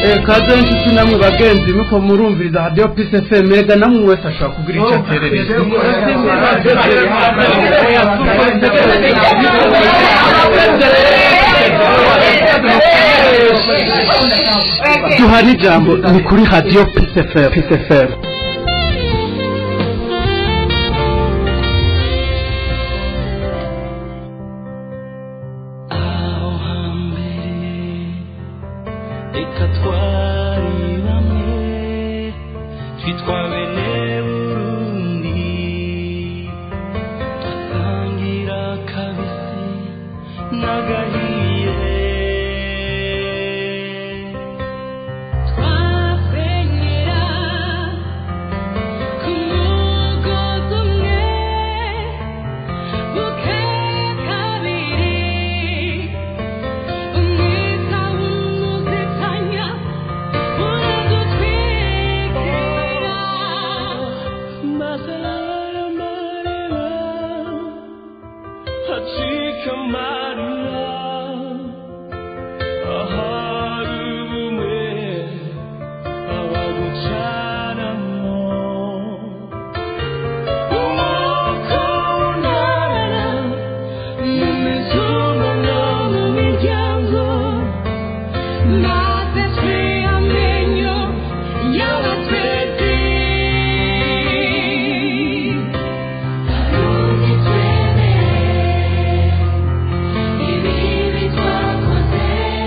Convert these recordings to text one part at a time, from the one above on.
kaze inshuti namwe bagenzi nuko murumviriza hadiyo pisi fm mega namwe wese ashobora kugira icyo aterereza duhana ijambo ni kuri hadiyo pisi fm aho hambere reka twari bamwe twitwa bene burundi dusangira kabisi n'agahiye twasenyera ku mugozi umwe bukeye kabiri umwita w'umuzitanya uradutwikira Masala marira hacika marira ahari ubumwe abagucanamo umwuka w'unara mu mizuno no mu miryango maze twiyamenyo y'abatwezi Arundi twemere ibibi twakoze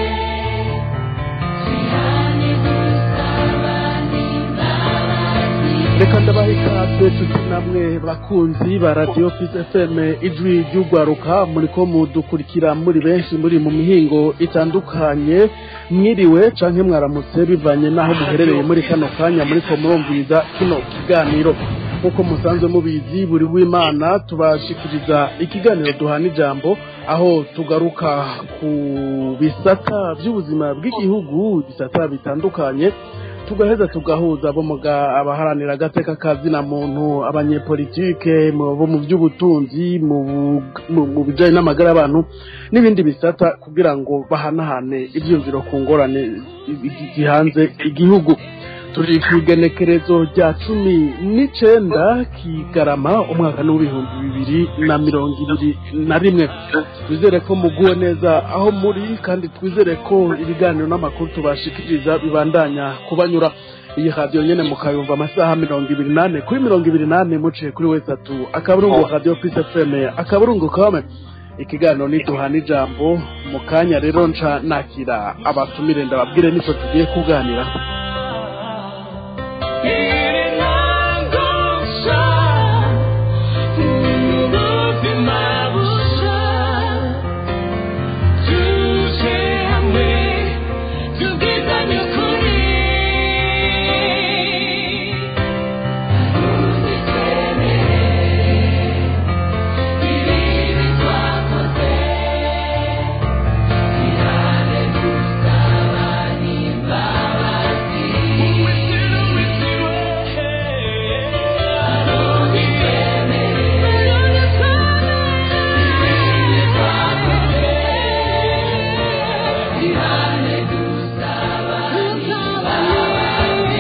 twihane dusaba n'imbabazi reka ndabaha ikaze tuti namwe bakunzi ba radiyo pisi fm ijwi ry'ugwaruka muri ko mudukurikira muri benshi muri mu mihingo itandukanye mwiriwe canke mwaramutse bivanye n'aho muherereye muri kano kanya muri ko murumviriza kino kiganiro nk'uko musanzwe mubizi buri w'imana tubashikiriza ikiganiro duhana ijambo aho tugaruka ku bisata by'ubuzima bw'igihugu bisata bitandukanye tugaheza tugahuza bo muga abaharanira agateka kazina muntu abanyepolitike mu- bo mu by'ubutunzi mu bu- mu- mu bijanye n'amagara y'abantu n'ibindi bisata kugira ngo bahanahane ivyumviro ku ngorane i- i- gihanze igihugu turi ku igenekerezo rya cumi n'icenda kigarama umwaka n'uw'ibihumbi bibiri na mirongo ibiri na rimwe twizere ko muguwe neza aho muri kandi twizere ko ibiganiro n'amakuru tubashikiriza bibandanya kubanyura iyi radiyo nyene mukayumva amasaha mirongo ibiri nane kuri mirongo ibiri nane muciye kuri wesatu akaburungu radiyo pisi fm akaburungu kame ikiganiro niduhana ijambo mu kanya rero nca nakira abatumire ndababwire nico tugiye kuganira iri ntangusha ubuzima busha tuje hamwe tubwizanye ukuri Arundi twemere ibibi twakoze twihane dusaba n'imbabazi Arundi twemere ibibi twakoze twihane dusaba n'imbabazi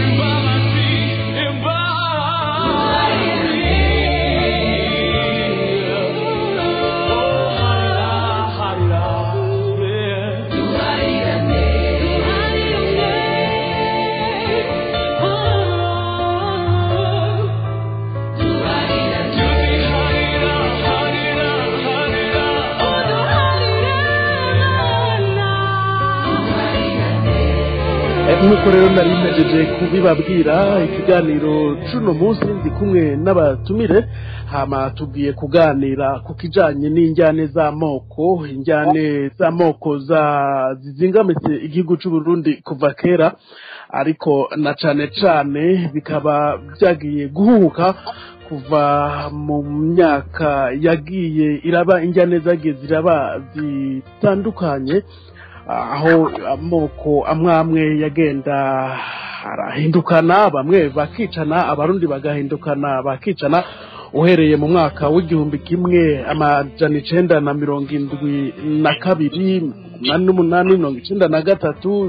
nk'uko rero nari mpejeje kubibabwira ikiganiro cuno munsi ndi kumwe n'abatumire hama tugiye kuganira ku kijanye n'injyane z'amoko injyane z'amoko za zizingamitse igihugu c'u Burundi kuva kera ariko na cane cane bikaba vyagiye guhuhuka kuva mu myaka yagiye iraba injyane zagiye ziraba zitandukanye aho amoko amwe amwe yagenda arahindukana bamwe bakicana abarundi bagahindukana bakicana uhereye mu mwaka w'igihumbi kimwe amajana icenda na mirongo indwi na kabiri umunani n'umunani mirongo icenda na gatatu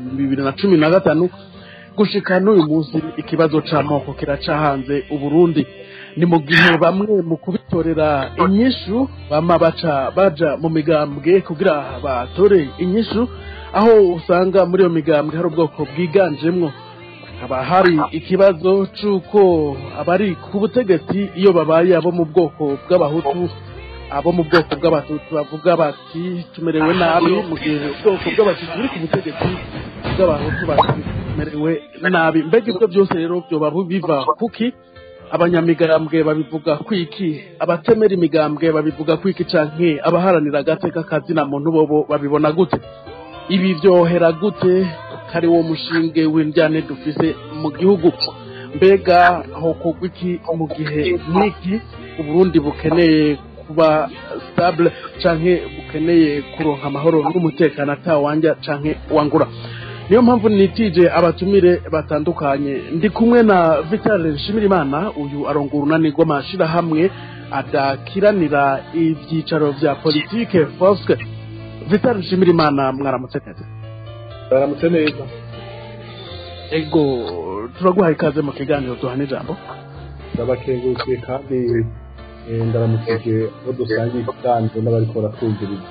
bibiri na cumi na gatanu gushika n'uyu munsi ikibazo c'amoko kiracahanze uburundi ni mu gihe bamwe mu kubitorera inyishu bama baca baja mu migambwe kugira batore inyishu aho usanga muri iyo migambwe hari ubwoko bwiganjemwo haba hari ikibazo c'uko abari ku butegetsi iyo babaye abo mu bwoko bw'abahutu abo mu bwoko bw'abatutsi bavuga bati tumerewe nabi mu gihe ubwoko bw'abatutsi buri ku butegetsi bw'abahutu bati tumerewe nabi mbega ibyo byose rero byoba biva kuki abanyamigambwe babivuga kwiki abatemera imigambwe babivuga kwiki canke abaharanira agateka kazina muntu bobo babibona gute ibi byohera gute kari wo mushinge w'indyane dufise mu gihugu mbega hokorwa iki mu gihe nk'iki uburundi bukeneye kuba stable canke bukeneye kuronka amahoro n'umutekano atawanja canke wangura niyo mpamvu nitije abatumire batandukanye ndi kumwe na Vital Nshimirimana uyu arongora urunani rw'amashirahamwe adakiranira ivyicaro vya politike Foske Vital Nshimirimana mwaramutse kaze baramutse neza ego turaguhaye ikaze mu kiganiro duhana ijambo ndabakengurukiye kandi eh, ndaramukije abo dusangiye ikiganiro n'abariko baratwumviriza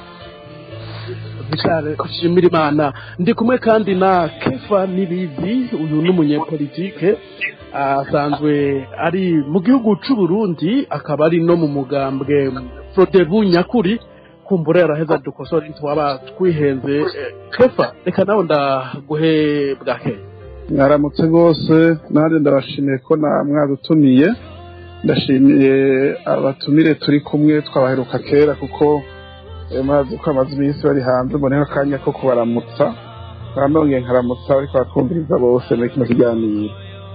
Vital Nshimirimana ndi kumwe kandi na Kefa Nibizi uyu n'umunyepolitike asanzwe ari mu gihugu c'u Burundi akaba ari no mu mugambwe Frodebu Nyakuri kumbura yaraheza dukosora ntitwaba twihenze Eh, Kefa reka nawe ndaguhe bwakeye mwaramutse rwose nanjye ndabashimiye ko na mwadutumiye ndashimiye abatumire turi kumwe twabaheruka kera kuko eh, murazi ko amaze iminsi bari hanze mboneho akanya ko kubaramutsa nkanongeye nkaramutsa ariko bakumviriza bose muri kino kiganiro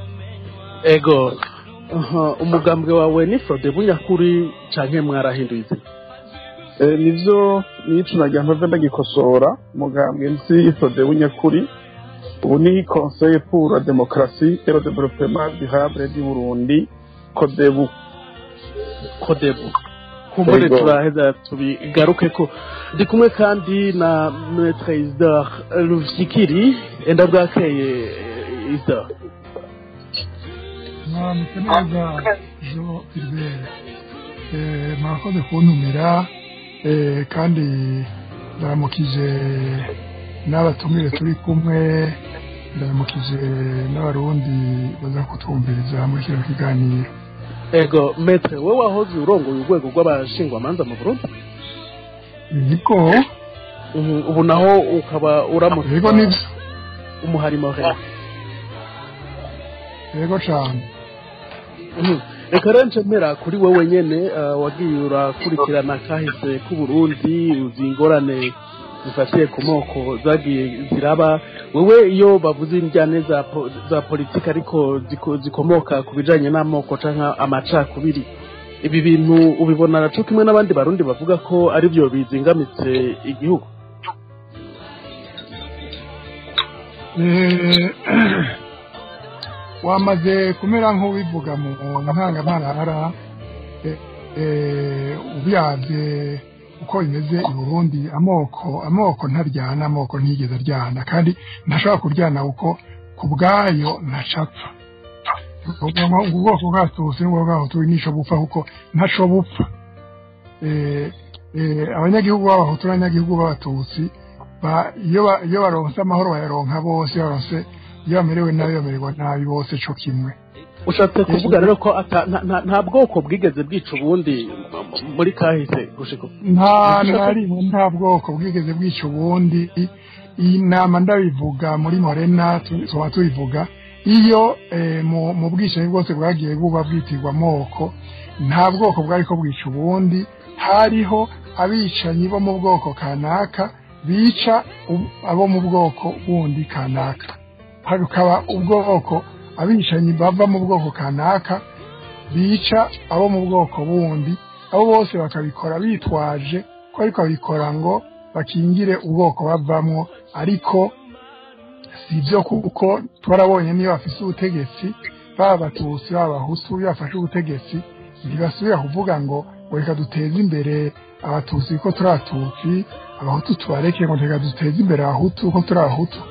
ego aha, umugambwe wawe ni Frodebu Nyakuri canke mwarahinduye izina Eh, nivyo nico nagira mpave ndagikosora umugambwe nzi fode w'inyakuri ubu ni conseil pour la démocratie et le développement durable du Burundi kodebu kodebu kumbure Ego. turaheza tubigaruke ko ndi kumwe kandi na maître Isidore Rufikiri enda bwakeye eh, Isidore mwaramutse neza jo filibere mwakoze kuntumira eh, kandi ndaramukije n'abatumire turi kumwe ndaramukije n'abarundi baza kutwumviriza muri kino kiganiro ego maître we wahoze urongoye urwego rw'abashingwamanza mu Burundi nibwo Mhm, ubu naho ukaba uramutse yego nibyo umuharimo rero yego cane Mhm. reka rero ncemera kuri wowe nyene eh, wagiye urakurikirana kahise k'uburundi uzi ingorane zifatiye ku moko zagiye ziraba wewe iyo bavuze injyane za, po, za politiki ariko ziko, zikomoka ku bijanye n'amoko canke amacakubiri ibi bintu ubibona co kimwe n'abandi barundi bavuga ko ari byo bizingamitse igihugu Eh, wamaze kumera nk'ubivuga mu ntangamarara eh, eh, ubyavye uko bimeze i burundi amoko amoko ntaryana amoko ntiyigeze aryana kandi ntashobora kuryana kuko ku bwayo ntacapfa ubwoko bwatutsi n'ubwoko bw'abahutu nisho bupfa kuko ntaco bupfa Eh, eh, abanyagihugu b'abahutu n'abanyagihugu b'abatutsi ba- iyo ba- iyo baronse amahoro bayaronka bose iyo baronse iyo bamerewe nabi bamererwa nabi bose co kimwe ushatse kuvuga rero ko ata- nta- nta- nta bwoko bwigeze bwica ubundi m- m- muri kahise gushika ubu. nta na rimwe nta bwoko bwigeze bwica ubundi iyi nama ndabivuga muri morena tu- tuba tubivuga iyo eh, mu mu bwicanyi bwose bwagiye buba bwitirwa amoko nta bwoko bwari ko bwica ubundi hariho abicanyi bo mu bwoko kanaka bica u- abo mu bwoko bundi kanaka hakaba ubwoko abicanyi bava mu bwoko kanaka bica abo mu bwoko bundi abo bose bakabikora bitwaje ko ariko babikora ngo bakingire ubwoko bavamwo ariko si byo kuko twarabonye niyo bafise ubutegetsi baba abatutsi baba abahutu iyo bafashe ubutegetsi ntibasubira kuvuga ngo ngo reka duteze imbere abatutsi ko turi abatutsi abahutu tubareke ngo reka duteze imbere abahutu ko turi abahutu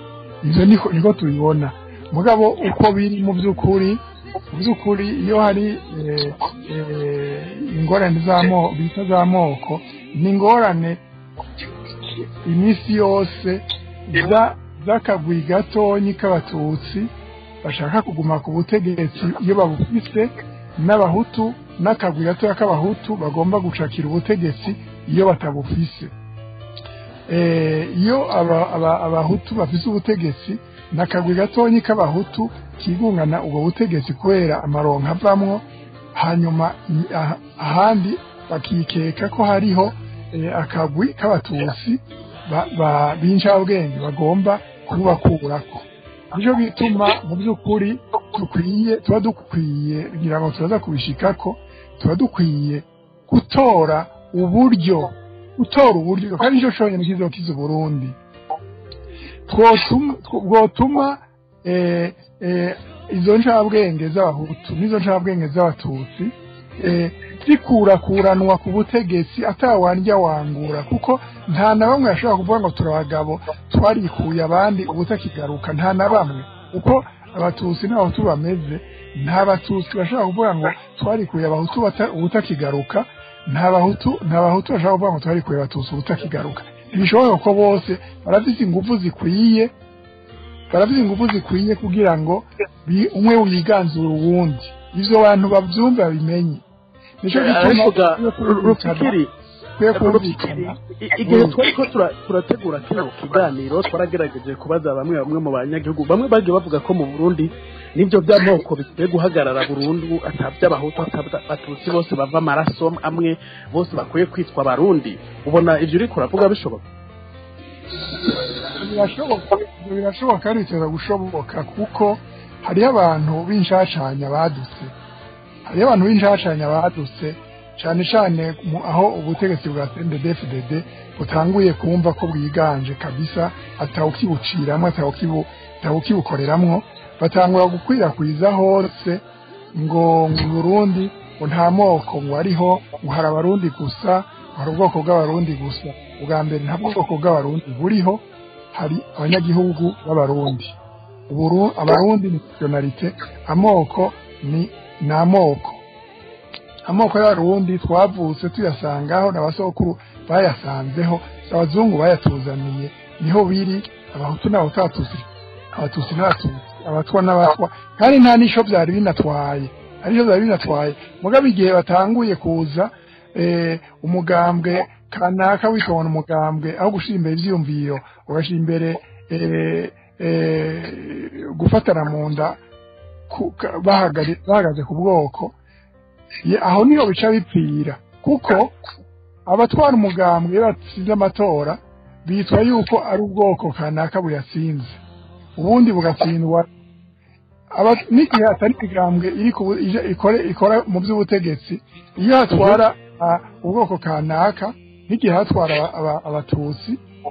ivyo niko niko tubibona mugabo uko biri mu by'ukuri mu by'ukuri iyo hari eh, eh, ingorane z'amoko bita z'amoko ni ingorane iminsi yose za- z'akagwi gatonyi k'abatutsi bashaka kuguma ku butegetsi iyo babufise n'abahutu n'akagwi gatoya k'abahutu bagomba gucakira ubutegetsi iyo batabufise Eh, iyo aba- aba- abahutu bafise ubutegetsi n'akagwi gatonyi k'abahutu kigungana ubwo butegetsi kubera amaronko avamwo hanyuma i- ah- ahandi bakikeka ko hariho eh, akagwi k'abatutsi ba- ba- b'incabwenge bagomba kubakurako nicyo gituma mu by'ukuri dukwiye tuba dukwiye kugira ngo turaza kubishikako tuba dukwiye gutora uburyo gutora uburyo kandi nicyo cyonyine kizokiza uburundi twotuma bwotuma eh, eh, izo ncabwenge z'abahutu n'izo ncabwenge z'abatutsi eh, zikurakuranwa ku butegetsi atawandya wangura kuko nta na bamwe bashobora kuvuga ngo turabagabo twarikuye abandi ubutakigaruka nta na bamwe uko abatutsi n'abahutu bameze nta batutsi bashobora kuvuga ngo twarikuye abahutu bata- ubutakigaruka nta bahutu nta bahutu bashobora kuvuga ngo twarikuye abatutsi ubutakigaruka ntibishoboka ko bose barafite ingufu zikwiye barafite ingufu zikwiye kugira ngo bi- umwe wiganzura uwundi ivyo bantu bavyumva babimenye nico ariko ga gituma rufikiri kwiye kumvikana I- igihe twari ko tura- turategura kino kiganiro twaragerageje kubaza bamwe bamwe mu banyagihugu bamwe bagiye bavuga ko mu burundi nibyo by'amoko bikwiye guhagarara burundu ataby'abahutu abatutsi bose bava amaraso amwe bose bakwiye kwitwa abarundi ubona ibyo uri kuravuga bishoboka birashoboka ibyo birashoboka kandi biteza gushoboka kuko hariho abantu b'inshashanya badutse hariho abantu b'inshashanya badutse cyane cyane mu- aho ubutegetsi bwa CNDD-FDD butanguye kumva ko bwiganje kabisa atawukibuciramwo atawukibu- atawukibukoreramwo batangura gukwirakwiza hose ngo ngo Burundi ngo nta moko ngo ariho ngo hari abarundi gusa ngo hari ubwoko bw'abarundi gusa ubwa mbere nta bwoko bw'abarundi buriho hari abanyagihugu b'abarundi Uburu, abarundi ni nationalite amoko ni ni amoko amoko y'abarundi twavutse tuyasangaho n'abasokuru bayasanzeho abazungu bayatuzaniye niho biri abahutu n'abahutu abatutsi abatutsi n'abatutsi abatwa n'abatwa kandi nta n'isho byari binatwaye ari byo byari binatwaye mugabo igihe batanguye kuza eh, umugambwe kanaka witobona umugambwe aho gushyira imbere ivyiyumviro ugashyira imbere eh, eh, gufatana mu nda ku- ka- bahagari- bahagaze ku bwoko ye- aho niho bica bipfira kuko abatwara umugambwe iyo batsinze amatora bitwa yuko ari ubwoko kanaka buyatsinze ubundi bugatsindwa aba- n'igihe hatari imigambwe iri ku bu- ije- ikore- ikora mu by'ubutegetsi iyo hatwara ah, ubwoko kanaka n'igihe hatwara aba- aba- abatutsi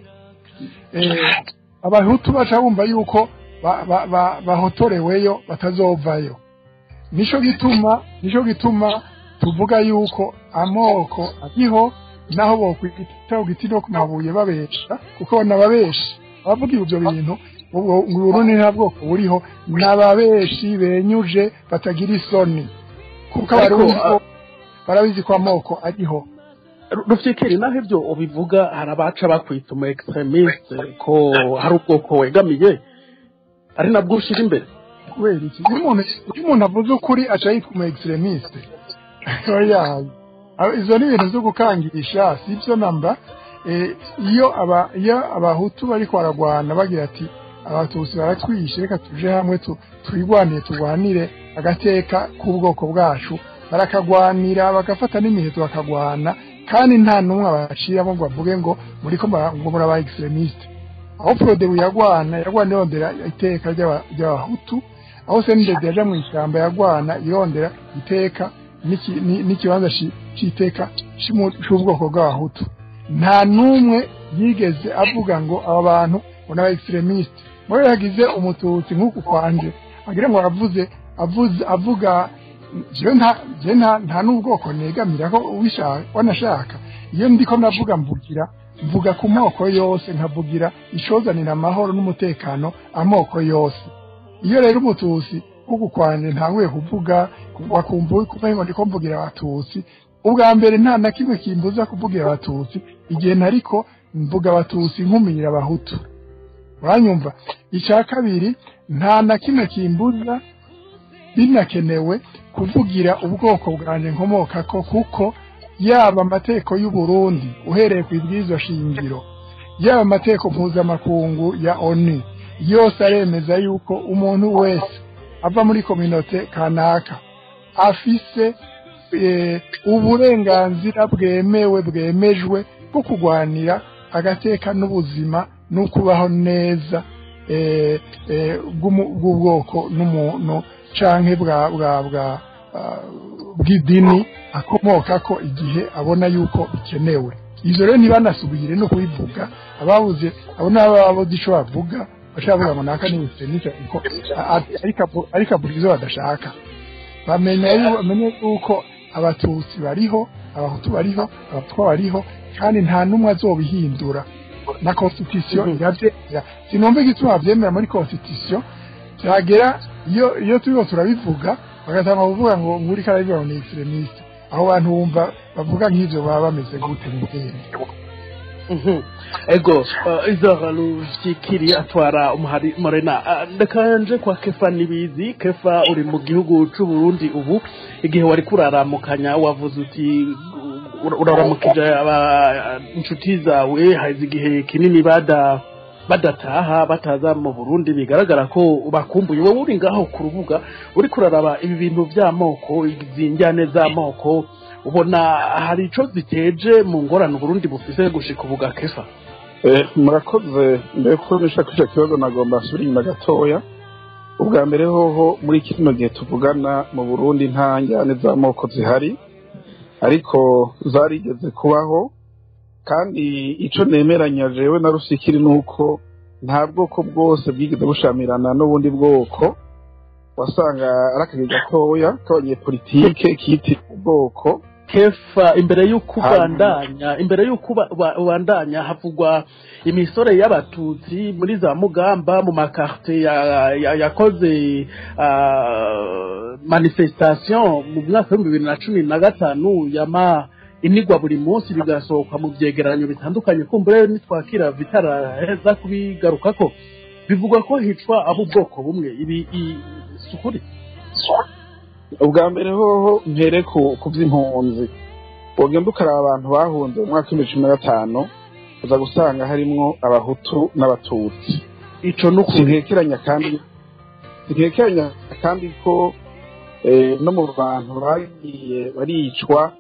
eh, abahutu baca bumva yuko ba- ba- ba- bahotoreweyo batazovayo nico gituma nico gituma tuvuga yuko amoko ariho naho bokwita giti no ku mabuye babesha kuko n'ababeshi abavuga ibyo bintu ubwo Burundi nta bwoko buriho n'ababeshi benyuje batagira isoni kuko Ariko, abarundi ah, bo barabizi ko amoko ariho rufikiri naho ibyo ubivuga hari abaca bakwita umu extremiste ko hari ubwoko wegamiye ari nabwo ushyira imbere kubera iki iyo umuntu iyo umuntu avuze ukuri aca yitwa umu extremiste oya Aba- izo ni ibintu byo gukangisha si byo namba Eh, iyo aba iyo abahutu bariko baragwana bagira ati abatutsi baratwishe reka tuje hamwe tu- twigwanire turwanire agateka k'ubwoko bwacu barakagwanira bagafata n'imiheto bakagwana kandi nta n'umwe abaciramo ngo bavuge ngo muriko mura- ngo muraba extremiste aho Frodebu yagwana yagwana irondera iteka ry'aba- ry'abahutu aho Sendede yaja mu ishyamba yagwana irondera iteka n'iki- ni- n'ikibanza ci- c'iteka c'umu- c'ubwoko bw'abahutu nta n'umwe yigeze avuga ngo aba bantu ngo n'aba extremiste muri yagize umututsi nk'uku kwanje agira ngo aravuze avuze avuga jewe nta jewe nta nta n'ubwoko negamira ko ubishaka wanashaka iyo ndiko ndavuga mvugira mvuga ku moko yose nkavugira icozanira amahoro n'umutekano amoko yose iyo rero umutusi nk'uku kwanje ntanguye kuvuga wakumva kumengo ndiko mvugira abatutsi ubwa mbere nta na kimwe kimbuza kuvugira abatutsi igihe ntariko mvuga abatutsi nkumirira abahutu uranyumva icya kabiri nta na kimwe kimbuza binakenewe kuvugira ubwoko bwanjye nkomokako kuko yaba amategeko y'u Burundi uhereye ku ibwirizwa shingiro yaba amategeko mpuzamakungu ya onu yose aremeza yuko umuntu wese ava muri kominote kanaka afise eh, uburenganzira bwemewe bwemejwe bwo kurwanira agateka n'ubuzima no kubaho neza eh, eh, bw'umu- bw'ubwoko n'umuntu canke bwa bwa bwa ah, bw'idini akomoka ko igihe abona yuko bikenewe izo rero ntibanasubire no kubivuga ababuze abo n'ababuze ico bavuga bashaka kuvuga ngo naka ni extremiste kuko ariko ariko avuga izo badashaka bamenya yu- bamenye yuko abatutsi bariho abahutu bariho abatwa bariho kandi nta n'umwe azobihindura na constitution iravyemera sinumva igituma bavyemera muri constitution byagera iyo iyo turiko turabivuga bagatanga kuvuga ngo nguri karabivuga ngo ni extremiste aho bantu bumva bavuga nk'ivyo baba bameze gute mu bwenge Mhm. ego uh, izora rufikiri atwara umuhari morena uh, ndeka nje kwa kefa nibizi kefa uri mu gihugu c'u Burundi ubu igihe wari kuraramukanya wavuze uti ur- uraramukije aba inshuti zawe hazi igihe kinini bada badataha bataza mu Burundi bigaragara ko bakumbuye wowe uri ngaho ku rubuga uri kuraraba ibi bintu by'amoko izinjyane z'amoko ubona hari ico ziteje mu ngorane Burundi bufise gushika ubu kefa Eh, murakoze mbere ko nishaka icyo kibazo nagomba nsubira inyuma gatoya ubwa mbere hoho muri kino gihe tuvugana mu burundi nta njyane z'amoko zihari ariko zarigeze kubaho kandi ico nemeranya jewe na rusikiri ni uko nta bwoko bwose bwigeze bushamirana n'ubundi bwoko wasanga ari akazi gatoya k'abanyepolitike kitira ubwoko kefa imbere y'uko Hanyuma. ubandanya imbere y'uko uba- uba- ubandanya havugwa imisore y'abatutsi muri za mugamba mu makarte ya- ya- yakoze ah, manifestation mu mwaka w'ibihumbi bibiri na cumi na gatanu yama inigwa buri munsi bigasohoka mu byegeranyo bitandukanye kumbure nitwakira vitaraheza kubigarukako bivugwa ko hicwa abo ubwoko bumwe ibi i- si ukuri ubwa mbere hoho mpere ku ku by'impunzi wogenda ukaraba abantu bahunze mu mwaka w'ibihumbi cumi na gatanu uza gusanga harimwo abahutu n'abatutsi ico ni ukuri sinkekeranya kandi sinkekeranya kandi ko eh, no mu bantu bagiye baricwa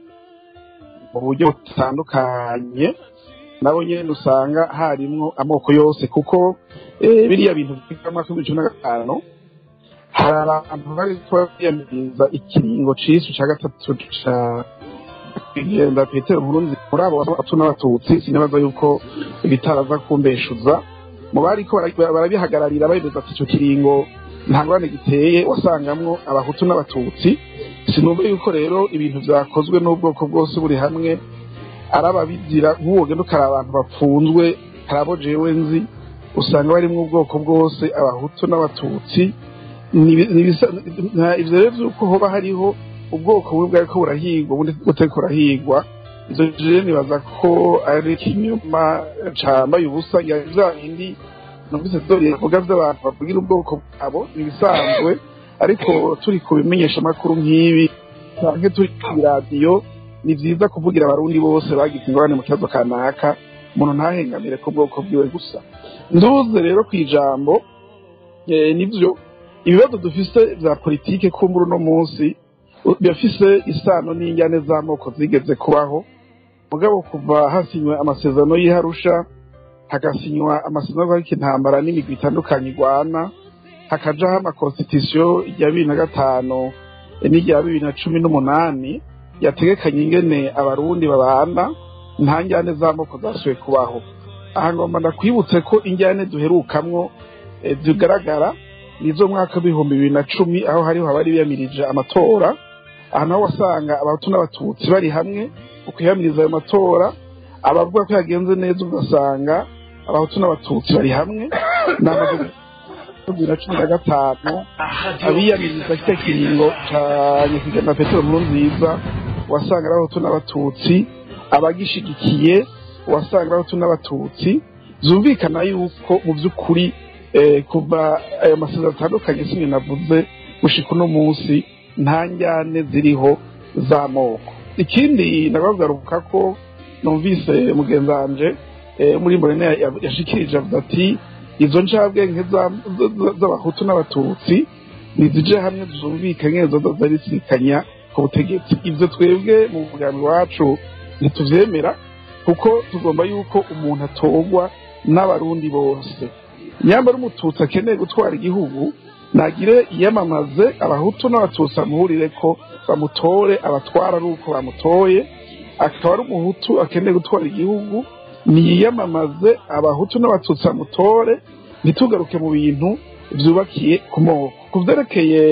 mu buryo butandukanye nabo nyene usanga harimwo amoko yose kuko eh, biriya bintu byiga mu mwaka w'ibihumbi cumi na gatanu hari abantu bari biyamiriza ikiringo c'isu ca gatatu ca kugenda petero burunzi muri abo batatu n'abatutsi sinibaza yuko bitaraza kumbeshuza mu bariko bara- barabihagararira bemeza ati ico kiringo nta ngorane giteye wasangamwo abahutu n'abatutsi sinumva yuko rero ibintu vyakozwe n'ubwoko bwose buri hamwe ari ababizira nk'uwo genda ukaraba abantu bapfunzwe hari abo jewe nzi usanga barimwo ubwoko bwose abahutu n'abatutsi Nibi- nibisa- nta- ivyo rero vy'uko hoba hariho ubwoko bumwe bwariko burahigwa ubundi butariko burahigwa ivyo jewe nibaza ko ari ikinyoma cambaye ubusa ya vya bindi numvise dore vuga vy'abantu bavugira ubwoko bwabo nibisanzwe ariko turi ku bimenyesha amakuru nk'ibi canke turi ku radiyo ni vyiza kuvugira abarundi bose bagize ingorane mu kibazo kanaka umuntu ntahengamire ku bwoko bwiwe gusa nduze rero kw'ijambo eh, nivyo ibibazo dufise vya politike kumbura uno munsi u- birafise isano n'injyane z'amoko zigeze kubaho mugabo kuva hasinywe amasezerano y'iharusha hagasinywa amasezerano ariko intambara n'imigwi itandukanye igwana hakajaho amakonstitusiyo ya bibiri na gatanu eh, n'irya bibiri na cumi n'umunani yategekanye ingene abarundi babana nta njyane z'amoko zasubiye kubaho aha ngomba ndakwibutse ko injyane duherukamwo eh, zigaragara nizo mwaka w'ibihumbi bibiri na cumi aho hariho abari biyamirije amatora aha naho wasanga abahutu n'abatutsi bari hamwe mu kwiyamiriza ayo matora abavuga ko yagenze neza ugasanga abahutu n'abatutsi bari hamwe n'amaze bibiri na cumi na gatanu abiyamiriza kiriya kiringo ca nyakwigendera petero nkuru nziza wasanga ari abahutu n'abatutsi abagishigikiye wasanga ari abahutu n'abatutsi zumvikana yuko mu by'ukuri eh, kuva ayo masezerano atandukanye sinye navuze gushika uno munsi nta njyane ziriho z'amoko ikindi nabagaruka ko numvise mugenzi wanje eh, muri morene ya- yashikirije avuga ati izo ncabwenge za- za- za- z'abahutu n'abatutsi nizije hamwe zumvikanye zoza zarisikanya ku butegetsi ivyo twebwe mu mugambi wacu ntituvyemera kuko tugomba yuko umuntu atorwa n'abarundi bose nyambara umututsi akeneye gutwara igihugu nagire iyamamaze abahutu n'abatutsi bamuhurire ko bamutore abatwara ari uko bamutoye akaba ari umuhutu akeneye gutwara igihugu niyiyamamaze abahutu n'abatutsi bamutore ntitugaruke mu bintu byubakiye ku moko ku byerekeye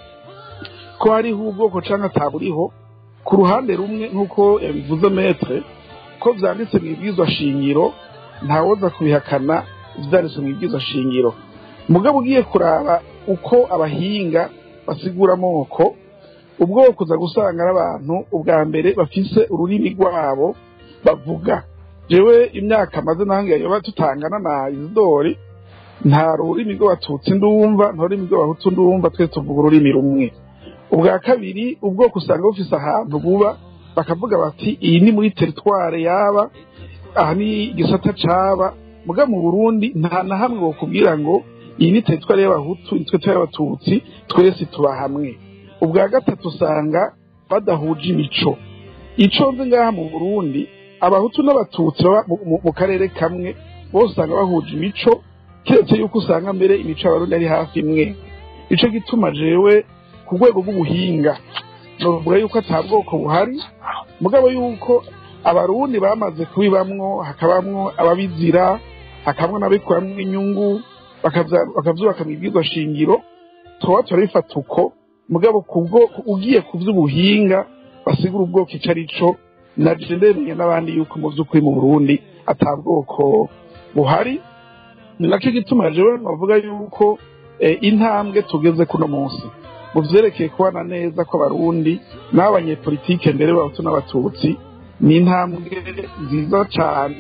ko hariho ubwoko cyangwa ataburiho ku ruhande rumwe nk'uko yabivuze metre ko byanditse mu ibwizwa shingiro ntawoza kubihakana ibyanditse mu ibwizwa shingiro mugabo ugiye kuraba uko abahinga basigura amoko ubwoko uza gusanga ari abantu ubwa mbere bafise ururimi rwabo bavuga jewe imyaka maze nange yoba tutangana na izidori nta rurimi rw'abatutsi ndumva nta rurimi rw'abahutu ndumva twese tuvuga ururimi rumwe ubwa kabiri ubwoko usanga bufise ahantu buba bakavuga bati iyi ni muri teritware yaba aha ni igisata caba muga mu burundi nta na hamwe bokubwira ngo iyi ni teritware y'abahutu iyi ni teritware y'abatutsi twese tuba hamwe ubwa gatatu usanga badahuje imico ico nzi ngaha mu burundi abahutu n'abatutsi baba mu- mu- mu karere kamwe bose usanga bahuje imico keretse yuko usanga mbere imico y'abarundi ari hafi imwe ico gituma jewe ku rwego rw'ubuhinga novuga yuko ata bwoko buhari mugabo yuko abarundi bamaze kubibamwo hakabamwo ababizira hakabamwo n'abikuramwo inyungu bakavya- bakavyubaka mu ibwirwa shingiro tuba turabifata uko mugabo kubwo ugiye ku vy'ubuhinga basigura ubwoko ico ari co naje ndemeye n'abandi yuko mu vy'ukuri mu burundi ata bwoko buhari ni nacyo gituma jewe navuga yuko eh, intambwe tugeze kuno munsi mu vyerekeye kubana neza kw'abarundi n'abanyepolitike mbere b'abahutu n'abatutsi ni intambwe nziza cane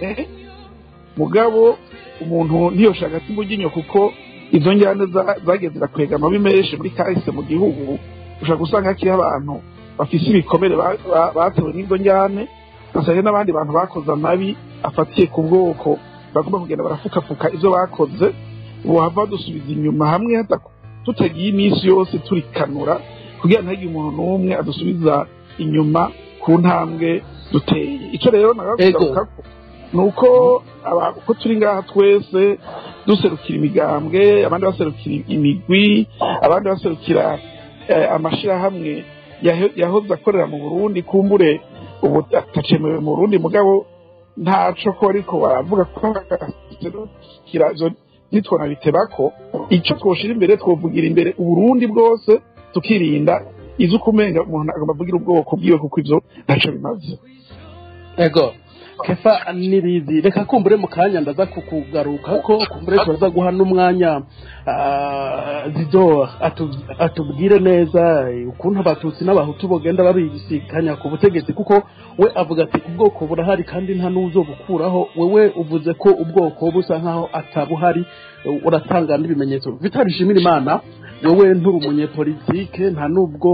mugabo umuntu ntiyoshaka ati mbuginyo kuko izo njyane za- zagiye zirakwega amabi menshi muri kahise mu gihugu ushobora gusanga hakiriho abantu bafise ibikomere ba- ba- batewe n'izo njyane ugasanga n'abandi bantu bakoze amabi afatiye ku bwoko bagomba kugenda barafukafuka ivyo bakoze bohava badusubiza inyuma hamwe hata- tutagiye iminsi yose turikanura kugira ntihagire umuntu n'umwe adusubiza inyuma ku ntambwe duteye ico rero Ego. nagaruka ni uko aba- uko turi ngaha twese duserukira imigambwe abandi baserukira imigwi abandi baserukira eh, amashirahamwe yaho- yahoze akorera mu burundi kumbure ubu atacemewe mu burundi mugabo ntaco ko ariko baravuga ko baserukira izo nitwona bitebako ico twoshira imbere twovugira imbere uburundi bwose tukirinda izo ukumenga umuntu agomba avugira ubwoko bwiwe kuko ivyo ntaco bimaze ego kefa nirizi reka kumbure mu kanya ndaza kukugaruka ko kumbure turaza guha n'umwanya ah, zido atu- atubwire neza eh, ukuntu abatutsi n'abahutu bogenda babisikanya ku butegetsi kuko we avuga ati ubwoko burahari kandi nta n'uzobukuraho wewe uvuze ko ubwoko busa nkaho atabuhari eh, uratanga n'ibimenyetso vitali shimira imana wewe nturi umunyepolitike nta n'ubwo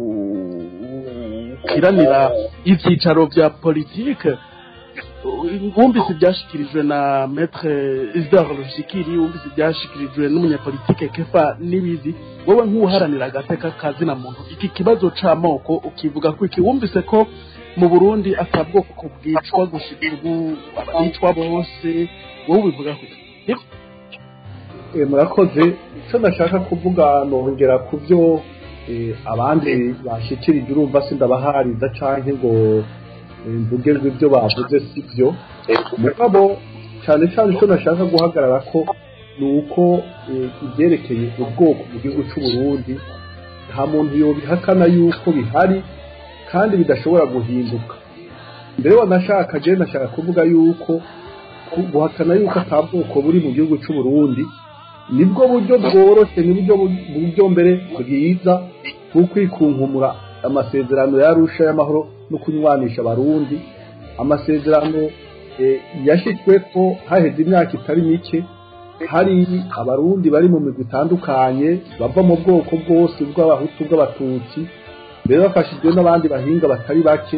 ukiranira ibyicaro bya politike wumvise ibyashyikirijwe na metre isidore rushikiri wumvise ibyashyikirijwe n'umunyapolitike kefa n'ibizi wowe nk'uharanira agateka kazina muntu iki kibazo c'amoko ukivuga ko iki wumvise ko mu burundi atabwoko bwicwa gushika ubu abicwa bose wowe ubivuga ko iki Eh, murakoze icyo ndashaka kuvuga nongera ku byo eh, abandi bashyikirije urumva sindabahariza canke ngo eh, mvuge ngo ibyo bavuze si byo mugabo cyane cyane icyo nashaka guhagarara ko ni uko eh, ibyerekeye ubwoko mu gihugu cy'u Burundi nta muntu yobihakana yuko bihari kandi bidashobora guhinduka mbere wanashaka je nashaka kuvuga yuko ku- guhakana yuko ata bwoko buri mu gihugu c'u Burundi nibwo buryo bworoshe nibwo bu- buryo mbere bwiza bwo kwikunkumura amasezerano yarusha y'amahoro no kunywanisha abarundi amasezerano eh, yashitsweko haheze imyaka itari mike hari abarundi bari mu migwi itandukanye bava mu bwoko bwose bw'abahutu bw'abatutsi mbere bafashijwe n'abandi bahinga batari bake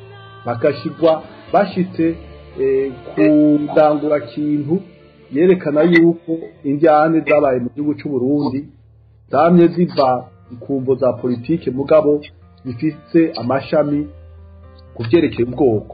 bagashigwa bashitse eh, ku ndangurakintu yerekana yuko indyane zabaye mu gihugu c'u Burundi zamye ziva ku mvo za politike mugabo zifise amashami ku vyerekeye ubwoko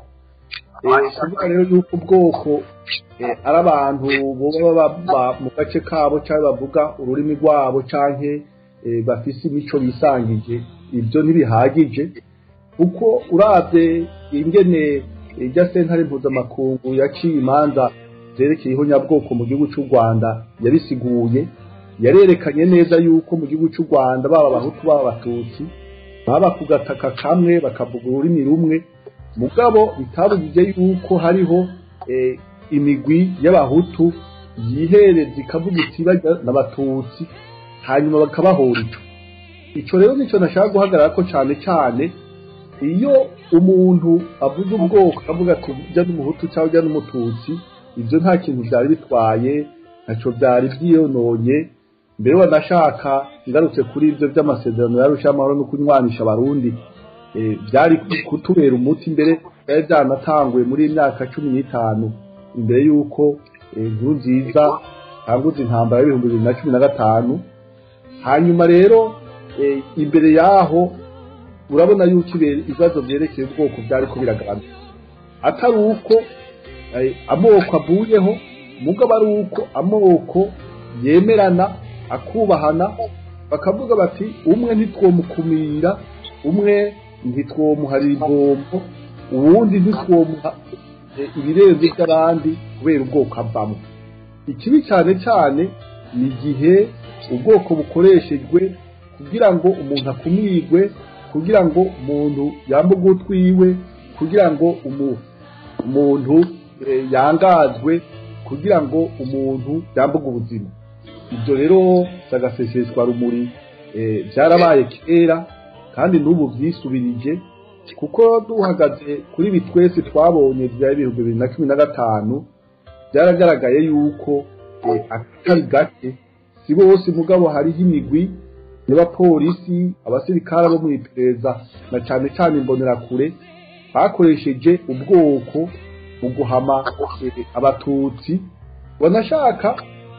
Eh, kuvuga rero yuko ubwoko eh, ari abantu boba baba mu gace kabo cyangwa bavuga ururimi rwabo canke eh, bafise imico bisangije ibyo ntibihagije kuko uravye ingene irya sentare mpuzamakungu yaciye imanza zerekeyeho nyabwoko mu gihugu c'u Rwanda yabisiguye yarerekanye neza yuko mu gihugu c'u Rwanda baba abahutu baba abatutsi baba ku gataka kamwe bakavuga ururimi rumwe mugabo bitabujije yuko hariho eh, imigwi y'abahutu yihereza ikavuga iti bajya n'abatutsi hanyuma bakabahora ico ico rero nico nashaka guhagarara ko cane cane iyo umuntu avuze ubwoko akavuga ati ujya n'umuhutu cyangwa ujya n'umututsi ibyo nta kintu byari bitwaye ntacyo byari byiyononye mbere wanashaka ngarutse kuri ibyo by'amasezerano yarusha amahoro no kunywanisha abarundi eh, byari kutubera umuti mbere byari byanatanguye muri iyi myaka cumi n'itanu imbere y'uko eh, inkuru nziza tanguza intambara y'ibihumbi bibiri na cumi na gatanu hanyuma rero eh, imbere yaho urabona yuko ibere- ibibazo byerekeye ubwoko byari ko biragaragara atari uko eh, amoko avuyeho mugabo ari uko amoko yemerana akubahana bakavuga bati umwe ntitwomukumira umwe ntitwomuharira ibombo uwundi ntitwomuha eh, ibirenze by'abandi kubera ubwoko avamo ikibi cyane cyane ni igihe ubwoko bukoreshejwe kugira ngo umuntu akumirwe kugira ngo umuntu yambuge utwiwe kugira ngo umu- umuntu eh, yangazwe kugira ngo umuntu yambuge ubuzima ibyo rero sagaseseshwa rumuri eh, byarabaye kera kandi n'ubu byisubirije kuko duhagaze kuri ibi twese twabonye bya ibihumbi bibiri na cumi na gatanu byaragaragaye yuko eh, akatari gake si bose mugabo hariho imigwi y'abapolisi abasirikare bo mu iperereza na cyane cyane imbonerakure bakoresheje ubwoko mu guhama eh, abatutsi banashaka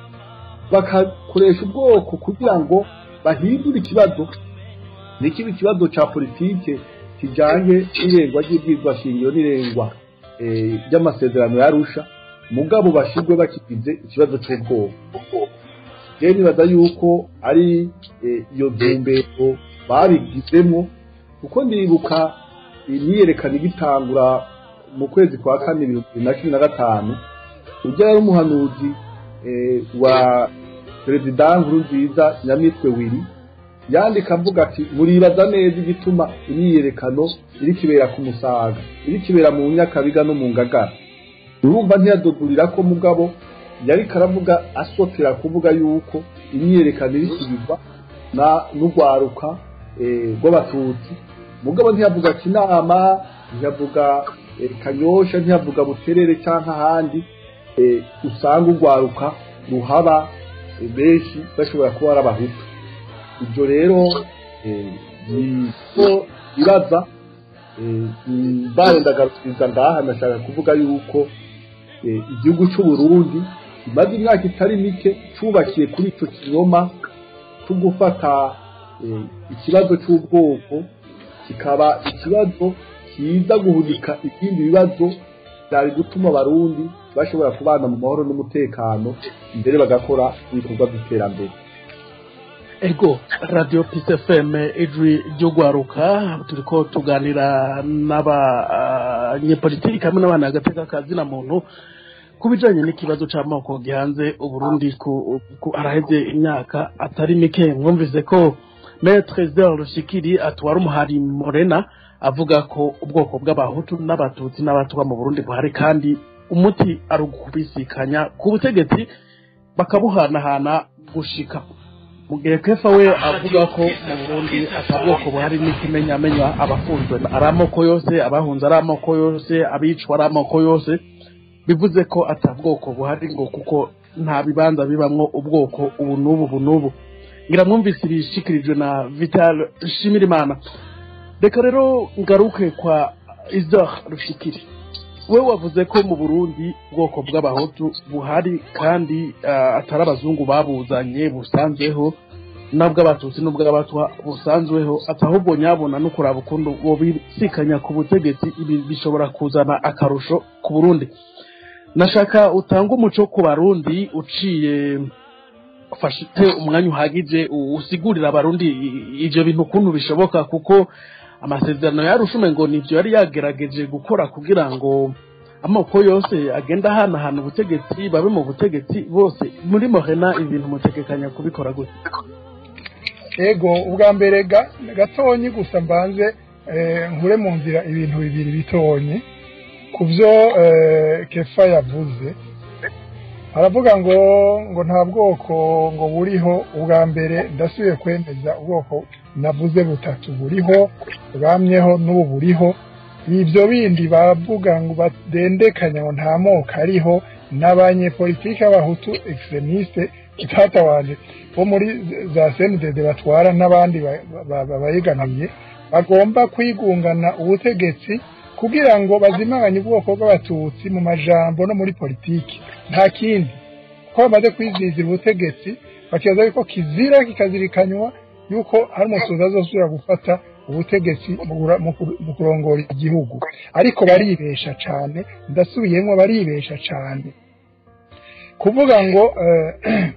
bagakoresha ubwoko kugira ngo bahindure ikibazo nikiba ikibazo ca politike kijanye n'irengwa ry'ibyigwa shingiro n'irengwa eh, ry'amasezerano yarusha mugabo bashirwe bakigize ikibazo c'ubwoko rero nibaza yuko ari eh, iyo ntumbero babigizemo kuko ndibuka imyiyerekano igitangura mu kwezi kwa kane ibihumbi bibiri na cumi na gatanu ujya yari umuhanuzi eh, wa perezida nkurunziza nyamitwe wiri yandika avuga ati muribaza neza igituma imyiyerekano iri kibera ku musaga iri kibera mu nyakabiga no mu ngagara urumva ntiyadodurira ko mugabo yari karavuga asotera kuvuga yuko imyiyerekano iri kibirwa na n'urwaruka eh, rw'abatutsi mugabo ntiyavuga kinama ntiyavuga eh, kanyosha ntiyavuga buterere cyangwa ahandi eh, usanga urwaruka ruhaba eh, benshi bashobora kuba ari abahutu ibyo rero eh, ni ko bibaza barendagarukiza ngaha nashaka kuvuga yuko eh, igihugu cy'u Burundi kimaze imyaka itari mike cyubakiye kuri icyo kinyoma cyo gufata eh, ikibazo cy'ubwoko kikaba ikibazo kiza guhunika ibindi bibazo byari gutuma abarundi bashobora kubana mu mahoro n'umutekano mbere bagakora ibikorwa by'iterambere ego radiyo pisi efeme ijwi ry'ugwaruka turi ko tuganira n'abanyepolitiki hamwe n'abana agateka kazina muntu ku bijyanye n'ikibazo cy'amoko gihanze uburundi ku ku- haraheze imyaka atari mike mwumvise ko metre zel rushikiri atwara umuhari morena avuga ko ubwoko bw'abahutu n'abatutsi n'abatwa mu burundi buhari kandi umuti ari ukubisikanya ku butegetsi bakabuhanahana gushika mu gihe kefa we avuga ko mu burundi atabwoko buhari n'ikimenyamenya abafunzwe ari amoko yose abahunze ari amoko yose abicwa ari amoko yose bivuze ko atabwoko buhari ngo kuko nta bibanza bibamwo ubwoko ubu n'ubu ubu n'ubu ngira mwumvise ibishikirijwe na vital shimirimana reka rero ngaruke kwa isaac rushikiri we wavuze ko mu burundi ubwoko bw'abahutu buhari kandi ah, atari abazungu babuzanye busanzweho n'ubw'abatutsi n'ubw'abatwa busanzweho ati ahubwo nyabona no kuraba ukuntu bobisikanya ku butegetsi ibi bishobora kuzana akarusho ku burundi nashaka utanga umuco ku barundi uciye ufashite umwanya uhagije u- usigurira abarundi i- ivyo bintu ukuntu bishoboka kuko amasezerano yarushume ngo nivyo yari yagerageje gukora kugira ngo amoko yose agenda ahanahana ubutegetsi babe mu butegetsi bose muri morena ibintu mutegekanya kubikora gute ego ubwa mbere ga- gatonyi gusa mbanze eh, nkure mu nzira ibintu bibiri bitonyi ku byo eh, kefa yavuze aravuga ngo ngo nta bwoko ngo buriho ubwa mbere ndasubiye kwemeza ubwoko navuze butatu buriho bwamyeho n'ubu buriho ibyo bindi bavuga ngo badendekanya ngo nta moko ariho n'abanyepolitike b'abahutu extremiste itatawanje bo muri za CNDD batwara n'abandi ba- ba- ba- bayegamiye bagomba kwigungana ubutegetsi kugira ngo bazimanganye ubwoko bw'abatutsi mu majambo no muri politiki nta kindi ko bamaze kwizizira ubutegetsi bakibaza yuko kizira kikazirikanywa yuko hari umusozi azosubira gufata ubutegetsi mu gura- mu kur- mu kurongora igihugu ariko baribesha cane ndasubiyemwo baribesha cane kuvuga ngo eh,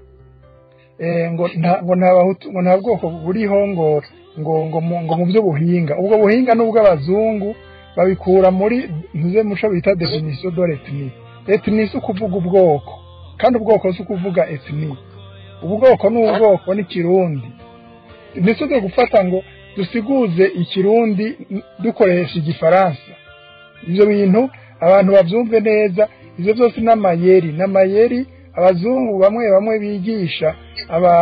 eh, ngo nta ngo nta bahutu ngo nta bwoko buriho ngo ngo ngo mu, ngo mu by'ubuhinga ubwo buhinga n'ubw'abazungu babikura muri ntuze muco bita definition de l'ethnie ethnie si ukuvuga ubwoko kandi ubwoko si ukuvuga ethnie ubwoko ni ubwoko n'ikirundi ntituze gufata ngo dusiguze ikirundi n- dukoresha igifaransa ibyo bintu abantu babyumve neza ibyo byose n'amayeri n'amayeri abazungu bamwe bamwe bigisha aba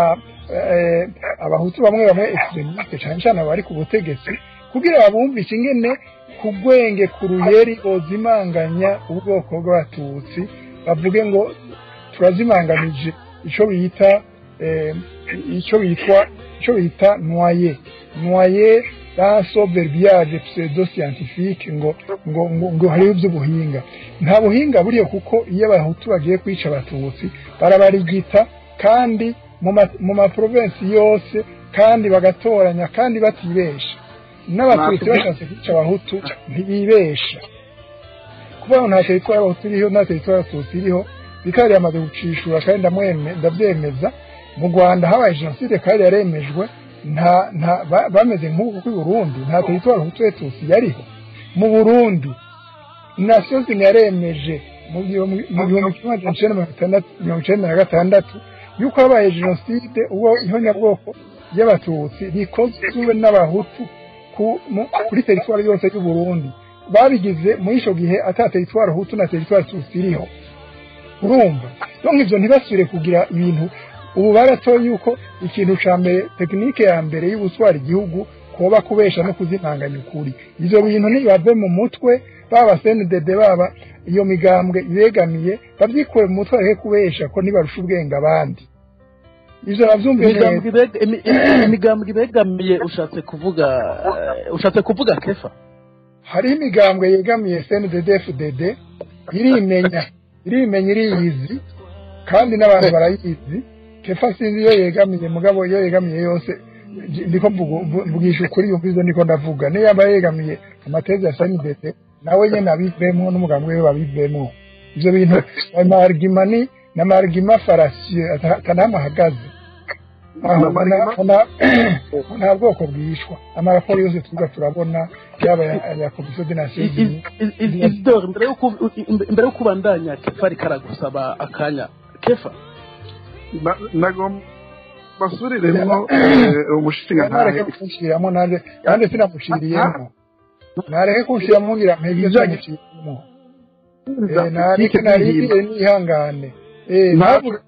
eh, abahutu bamwe bamwe extremiste cyane cyane abari ku butegetsi kugira babumvishe ingene ku gwenge ku ruyeri bozimanganya ubwoko bw'abatutsi bavuge ngo turazimanganije icyo bita eh, icyo bitwa icyo bita noye noye dans verbiage pseudo scientifique ngo ngo ngo, ngo hariho iby'ubuhinga nta buhinga buriyo kuko iyo abahutu bagiye kwica abatutsi barabarigita kandi mu ma- mu maprovensi yose kandi bagatoranya kandi batibesha n'abatutsi Natwe- bashatse kwica abahutu ntibibesha kuvuga ngo nta teritwari y'abahutu iriho nta teritwari y'abatutsi iriho bikaba yamaze gucishura kandi ndamweme- ndabyemeza mu rwanda habaye jenoside kandi yaremejwe nta nta ba- bameze nk'ubu kuri burundi nta teritwari hutu etutsi yariho mu burundi nasiyo yaremeje mu gihumbi mu gihumbi kimwe magana cyenda mirongo itandatu mirongo icyenda na gatandatu yuko habaye jenoside ubwo ihonyabwoko y'abatutsi rikozwe n'abahutu ku- mu- kuri teritwari yose y'u Burundi babigize muri icyo gihe ata teritwari hutu na teritwari tutsi iriho urumva donc ivyo ntibasubire kugira ibintu ubu baratoye yuko ikintu ca mbere tekinike ya mbere y'ubutwara igihugu koba kubesha no kuzimanganya ukuri ivyo bintu ntibave mu mutwe baba CNDD baba iyo migambwe ibegamiye bavyikure mu mutwe bareke kubesha ko ntibarusha ubwenge abandi ivyo bavyumve neza imigambwe ibeg- imi- imi- imigambwe ibegamiye ushatse kuvuga eh, ushatse kuvuga kefa hariho imigambwe yegamiye CNDD FDD irimenya irimenya iriyizi kandi n'abantu barayizi kefa sinzi iyo yegamiye mugabo iyo yegamiye yose j- ndiko mvugu- mvu- mvugisha ukuri yumva ivyo ndiko ndavuga niyo yaba yegamiye amatezi ya CNDD nawe nyene abivemwo n'umugambwe we babivemwo ivyo bintu amarigima ni n'amarigima farasiyo atanamwe ahagaze aho na- na- nta bwoko bwishwa amaraporo yose tuza turabona yaba aya aya komisiyo de nations unies isidore mbere yo ku- mbere yo kubandanya kefa ariko aragusaba akanya kefa Na- nagomba basubiriremo eh, umushinga ntareke ntahe kumushiriramo nanjye kandi sinamushiriyemo nareke kunshira mugira mpebye cyane kirimo eh nareke narindire nihangane eh ntavuga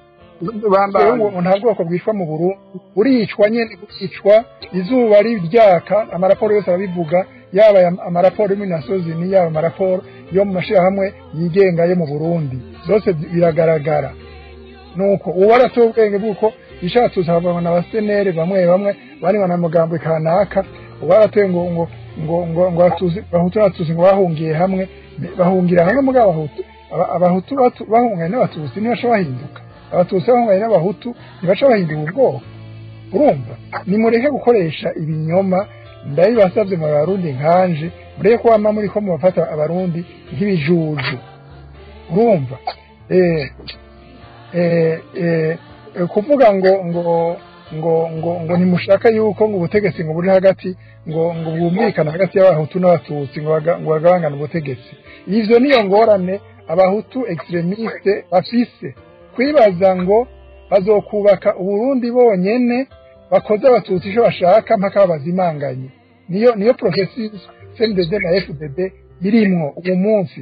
ngo nta bwoko bwicwa mu Burundi buricwa nyene buricwa izuba ryaka amaraporo yose arabivuga yaba aya- amaraporo yo muri nasozini yaba amaraporo yo mu mashirahamwe yigenga yo mu Burundi byose biragaragara nuko ubu baratoye ubwenge bw'uko ishatse usanga na basenere bamwe bamwe bari na mugambo kanaka ubu baratoye ngo ngo ngo ngo ngo atuzi bahutu n'abatutsi ngo bahungiye hamwe bahungira hamwe muri abahutu Aba- abahutu batu- bahunganye n'abatutsi ntibasha bahinduka abatutsi bahunganye n'abahutu ntibasha bahindura ubwoko urumva nimureke gukoresha ibinyoma ndabibasabye mu barundi nkanje mureke ko wama muri ko mubafata abarundi nk'ibijuju urumva eh eh, eh, eh, kuvuga ngo ngo ngo ngo ngo ntimushaka yuko ngo ubutegetsi ngo buri hagati ngo ngo bwumvikane hagati y'abahutu n'abatutsi ngo baga- ngo bagabangane ubutegetsi ivyo niyo ngorane abahutu extremiste bafise kwibaza ngo bazokubaka uburundi bonyene bakoze abatutsi icyo bashaka mpaka babazimanganye niyo niyo processus CNDD na FDD birimwo uwo munsi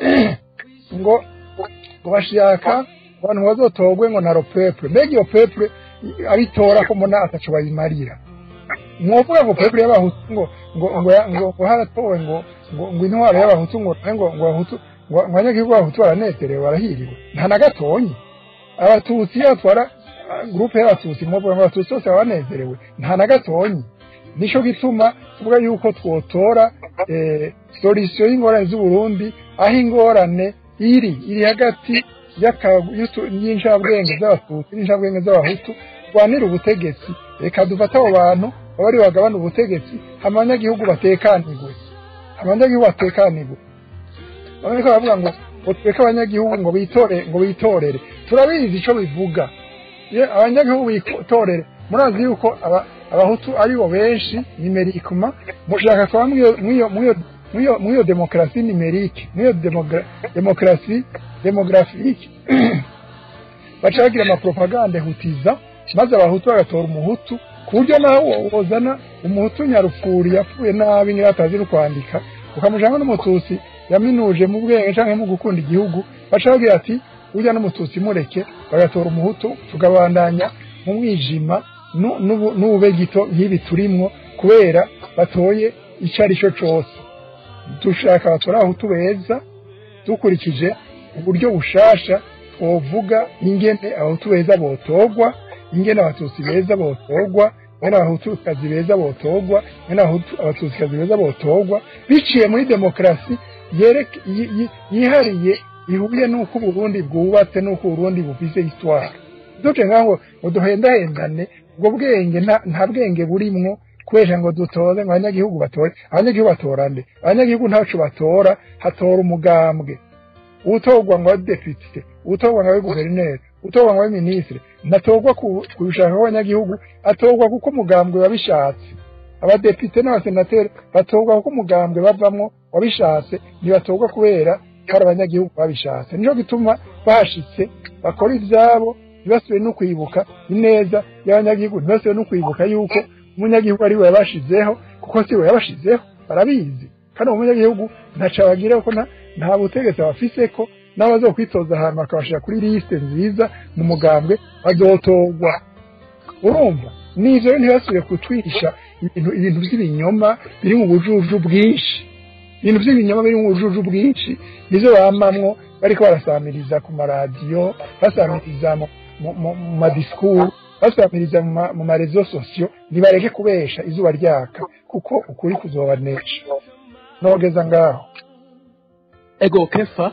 ngo ngo bashaka abantu bazotogwe ngo na ropeple mbega iyo peple abitora ko mbona ataco bayimarira mwovuga ngo peple y'abahutu ngo ngo ngo ya- ngo ngo haratowe ngo ngo ngo intwaro y'abahutu ngo ngo ngo abahutu ngo ngo abanyagihugu b'abahutu baranezerewe barahiriwe nta na gatonyi abatutsi iyo batwara ah, gurupe y'abatutsi mwovuga ngo abatutsi bose baba banezerewe nta na gatonyi nico gituma tuvuga yuko twotora eh, solution y'ingorane z'uburundi aho ingorane iri iri hagati y'aka- y'utu- y'incabwenge z'abatutsi n'incabwenge z'abahutu rwanira ubutegetsi reka dufate abo bantu baba ari bagabana ubutegetsi hama abanyagihugu batekanirwe hama abanyagihugu batekanirwe bamwe ko baravuga ngo ngo tureke abanyagihugu ngo bitore ngo bitorere turabizi ico bivuga Ye, abanyagihugu bitorere murazi yuko aba- abahutu aribo benshi nimerikuma mushaka kuba mwiyo mwiyo mwiyo mwiyo mwiyo demokarasi nimerike mwiyo demogra- demokarasi demografike baca bagira amapropaganda hutiza maze abahutu bagatora umuhutu ku buryo nawe wozana umuhutu nyarupfuri yapfuye nabi niba atazi no kwandika ukamujana n'umututsi yaminuje mu bwenge canke mu gukunda igihugu baca bagira ati urya n'umututsi mureke bagatora umuhutu tugabandanya mu mwijima nu- n'ubu- n'ube gito nk'ibi turimwo kubera batoye ico ari cyo cose dushaka batora abahutu beza dukurikije uburyo bushasha twovuga ingene abahutu beza botogwa ingene abatutsi beza botogwa ingene abahutukazi beza botogwa ingene abahutu- abatutsikazi beza botogwa biciye muri demokarasi yereke- yi- yi- yihariye ihuye n'uko uburundi bwubatse n'uko uburundi bufise histoire duce ngaho ngo duhendahendane ubwo bwenge nta- nta bwenge burimwo kubera ngo dutore ngo abanyagihugu batore abanyagihugu batora nde abanyagihugu ntaco batora hatora umugambwe utorwa ngo abe depite utorwa ngo abe guverineri utorwa ngo abe minisitiri ntatorwa ku ku bishaka kw'abanyagihugu atorwa kuko umugambwe wabishatse abadepite n'abasenateri batorwa kuko umugambwe bavamwo wabishatse ntibatorwa kubera hari abanyagihugu babishatse nico gituma bahashitse bakora ivyabo ntibasubire no kwibuka ineza y'abanyagihugu ntibasubire no kwibuka yuko umunyagihugu ari we yabashizeho kuko si we yabashizeho barabizi kandi uwo munyagihugu ntaco abagira kuko nta nta butegetsi abafise ko n'abazokwitoza ahantu bakabashira kuri lisite nziza mu mugambwe bazotorwa urumva n'ivyo rero ntibasubire kutwisha ibintu ibintu vy'ibinyoma biri mu bujuju bwinshi ibintu vy'ibinyoma biri mu bujuju bwinshi nivyo bamamwo bariko barasamiriza ku maradiyo basamiriza mu mu- mu mu madisikuru basamiriza mu ma- mu marezo sosiyo nibareke kubesha izuba ryaka kuko ukuri kuzobanesha nogeza ngaho ego kefa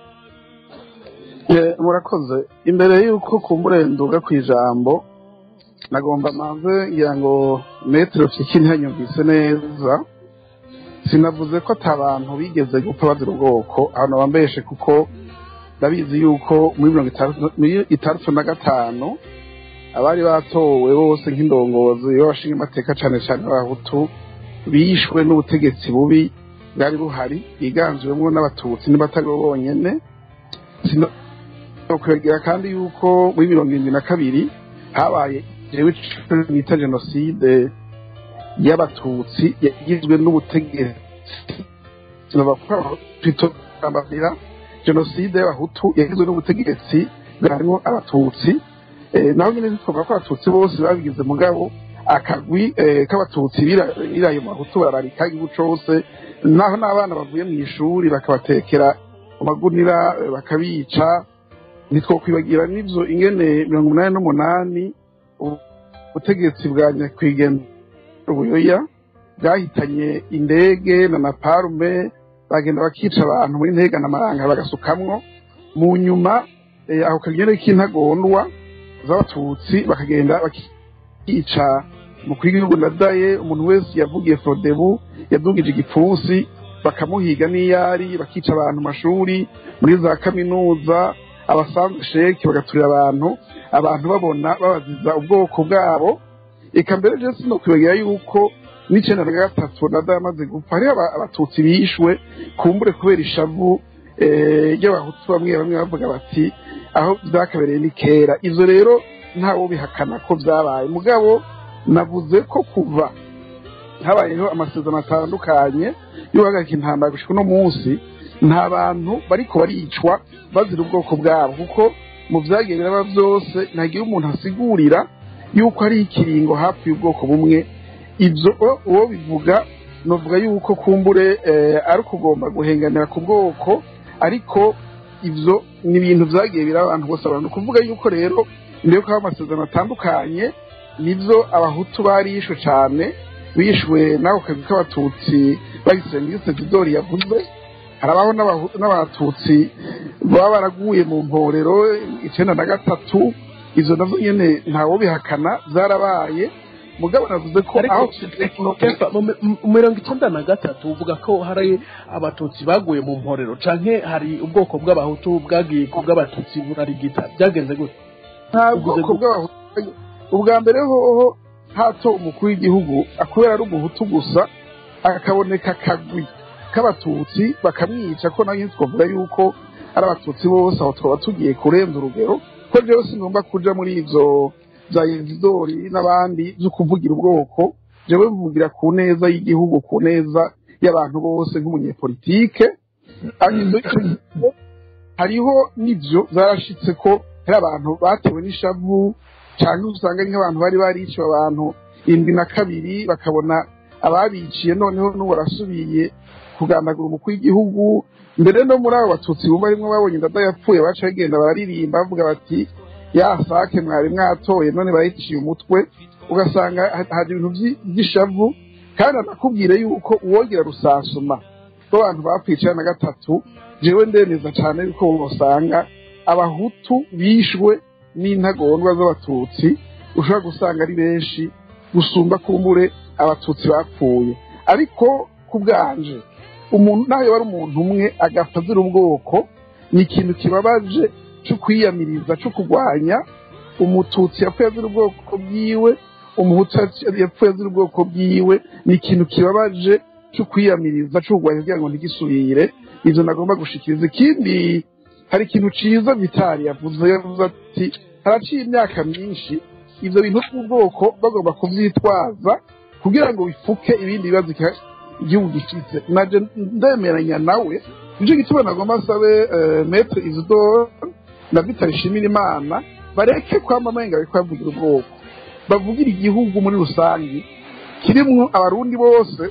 Eh, murakoze imbere y'uko kumbure nduga ku ijambo nagomba manze ngira ngo metero fiki ntiyanyumvise neza sinavuze ko ata bantu bigeze gupfa bazira ubwoko abantu bambeshe kuko ndabizi yuko muri mirongo itandatu- muri itandatu na gatanu abari batowe bose nk'indongozi b'abashinga amateka cane cane b'abahutu bishwe n'ubutegetsi bubi bwari buhari bwiganjwemwo n'abatutsi n'abatari bonyene Sino- kwegera kandi yuko muri mirongo irindwi na kabiri habaye jewe ico bita jenoside y'abatutsi yagizwe n'ubutegetsi twitambabira jenoside y'abahutu yagizwe n'ubutegetsi bwarimo abatutsi Eh, naho nyine twavuga ko abatutsi bose babigize mugabo akagwi eh, k'abatutsi bira- biraye mu bahutu bararika igihugu cose naho n'abana bavuye mu ishuri bakabatekera mu magunira eh, bakabica ntitwokwibagira n'ivyo ingene mirongo umunani n'umunani ubu- ubutegetsi bwa nyakwigendera ubuyoya bwahitanye indege na naparume bagenda bakica abantu muri ntega na maranga bagasukamwo mu nyuma eh, ako kagere k'intagondwa z'abatutsi bakagenda bakica umukuru w'igihugu ndadaye umuntu wese yavugiye frodebu yadugije igipfunsi bakamuhiga n'iyari bakica abantu mu mashuri muri za kaminuza abasanzwe sheki bagaturira abantu abantu babona babaziza ubwoko bwabo eka mbere je sino kwibagira yuko n'icenda na gatatu nada yamaze gupfa hariho aba- abatutsi bishwe kumbure kubera ishavu eh, ry'abahutu bamwe bamwe bavuga bati aho vyakabereye ni kera ivyo rero ntawo bihakana ko vyabaye mugabo navuze ko kuva habayeho amasezerano atandukanye yo guhagarika intambara gushika uno munsi nta bantu bariko baricwa bazira ubwoko bwabo kuko mu vyagiye biraba vyose ntagira umuntu asigurira yuko hari ikiringo hafi y'ubwoko bumwe ivyo o- uwo bivuga novuga yuko kumbure eh, ari ukugomba guhenganira ku bwoko ariko ivyo ni ibintu vyagiye biraba abantu bose abantu kuvuga yuko rero mbere ko haba amasezerano atandukanye nivyo abahutu barishwe cane bishwe n'ako kazi k'abatutsi bagise ngise zidori yavuze harabaho n'Abahu- n'abatutsi baba baraguye mu mporero icenda na gatatu izo nazo nyene ntawo bihakana zarabaye mugabo navuze ko ariko aho Kefa, mu mi- mu mirongo icenda na gatatu uvuga ko hari abatutsi baguye mu mporero canke hari ubwoko bw'abahutu bwagiye ku bw'abatutsi burarigita byagenze gute nta Uvuze bwoko gute? bw'abahutu ubwa mbere hoho hato umukuru w'igihugu akubera ari umuhutu gusa akaboneka akagwi k'abatutsi bakamwica ko nayo twavuga yuko ari abatutsi bose aho twaba tugiye kurenza urugero ko rero sinumva kuja muri ivyo vya yezidori n'abandi vyo kuvugira ubwoko jewe mvugira ku neza y'igihugu ku neza y'abantu bose nk'umunyepolitike ariko ico gihe hariho n'ivyo zarashitse ko hari abantu batewe n'ishavu cyangwa usanga ari nk'abantu bari bariciwe abantu indwi na kabiri bakabona ababiciye noneho n'ubu barasubiye kugandagura umukuru w'igihugu mbere no muri abo batutsi bumva rimwe babonye indada yapfuye baca bagenda bararirimba bavuga bati ya sake mwari mwatoye none barayiciye umutwe ugasanga ha- haje ibintu vyi- vy'ishavu kandi anakubwire yuko uwogera rusansuma rw'abantu bapfuye icenda na gatatu jewe ndemeza cane yuko wosanga abahutu bishwe n'intagondwa z'abatutsi ushobora gusanga ari benshi gusumba kumbure abatutsi bapfuye ariko ku bwanje umuntu naho yoba ari umuntu umwe agapfa azira ubwoko ni ikintu kibabaje cyo kwiyamiriza cyo kurwanya umututsi yapfuye azira ubwoko bwiwe umuhutu yapfuye azira ubwoko bwiwe ni ikintu kibabaje cyo kwiyamiriza cyo kurwanya kugira ngo ntigisubire ivyo nagomba gushikiriza ikindi hari ikintu ciza vitali yavuze yavuze ati haraciye imyaka myinshi ivyo bintu by'ubwoko bagomba kuvyitwaza kugira ngo bifuke ibindi bibazo iki- igihugu gifite naje ndemeranya nawe nico gituma nagomba nsabe eh, metre isidore na vitali shimira imana bareke kwama amenga bariko bavugira ubwoko bavugira igihugu muri rusange kirimwo abarundi bose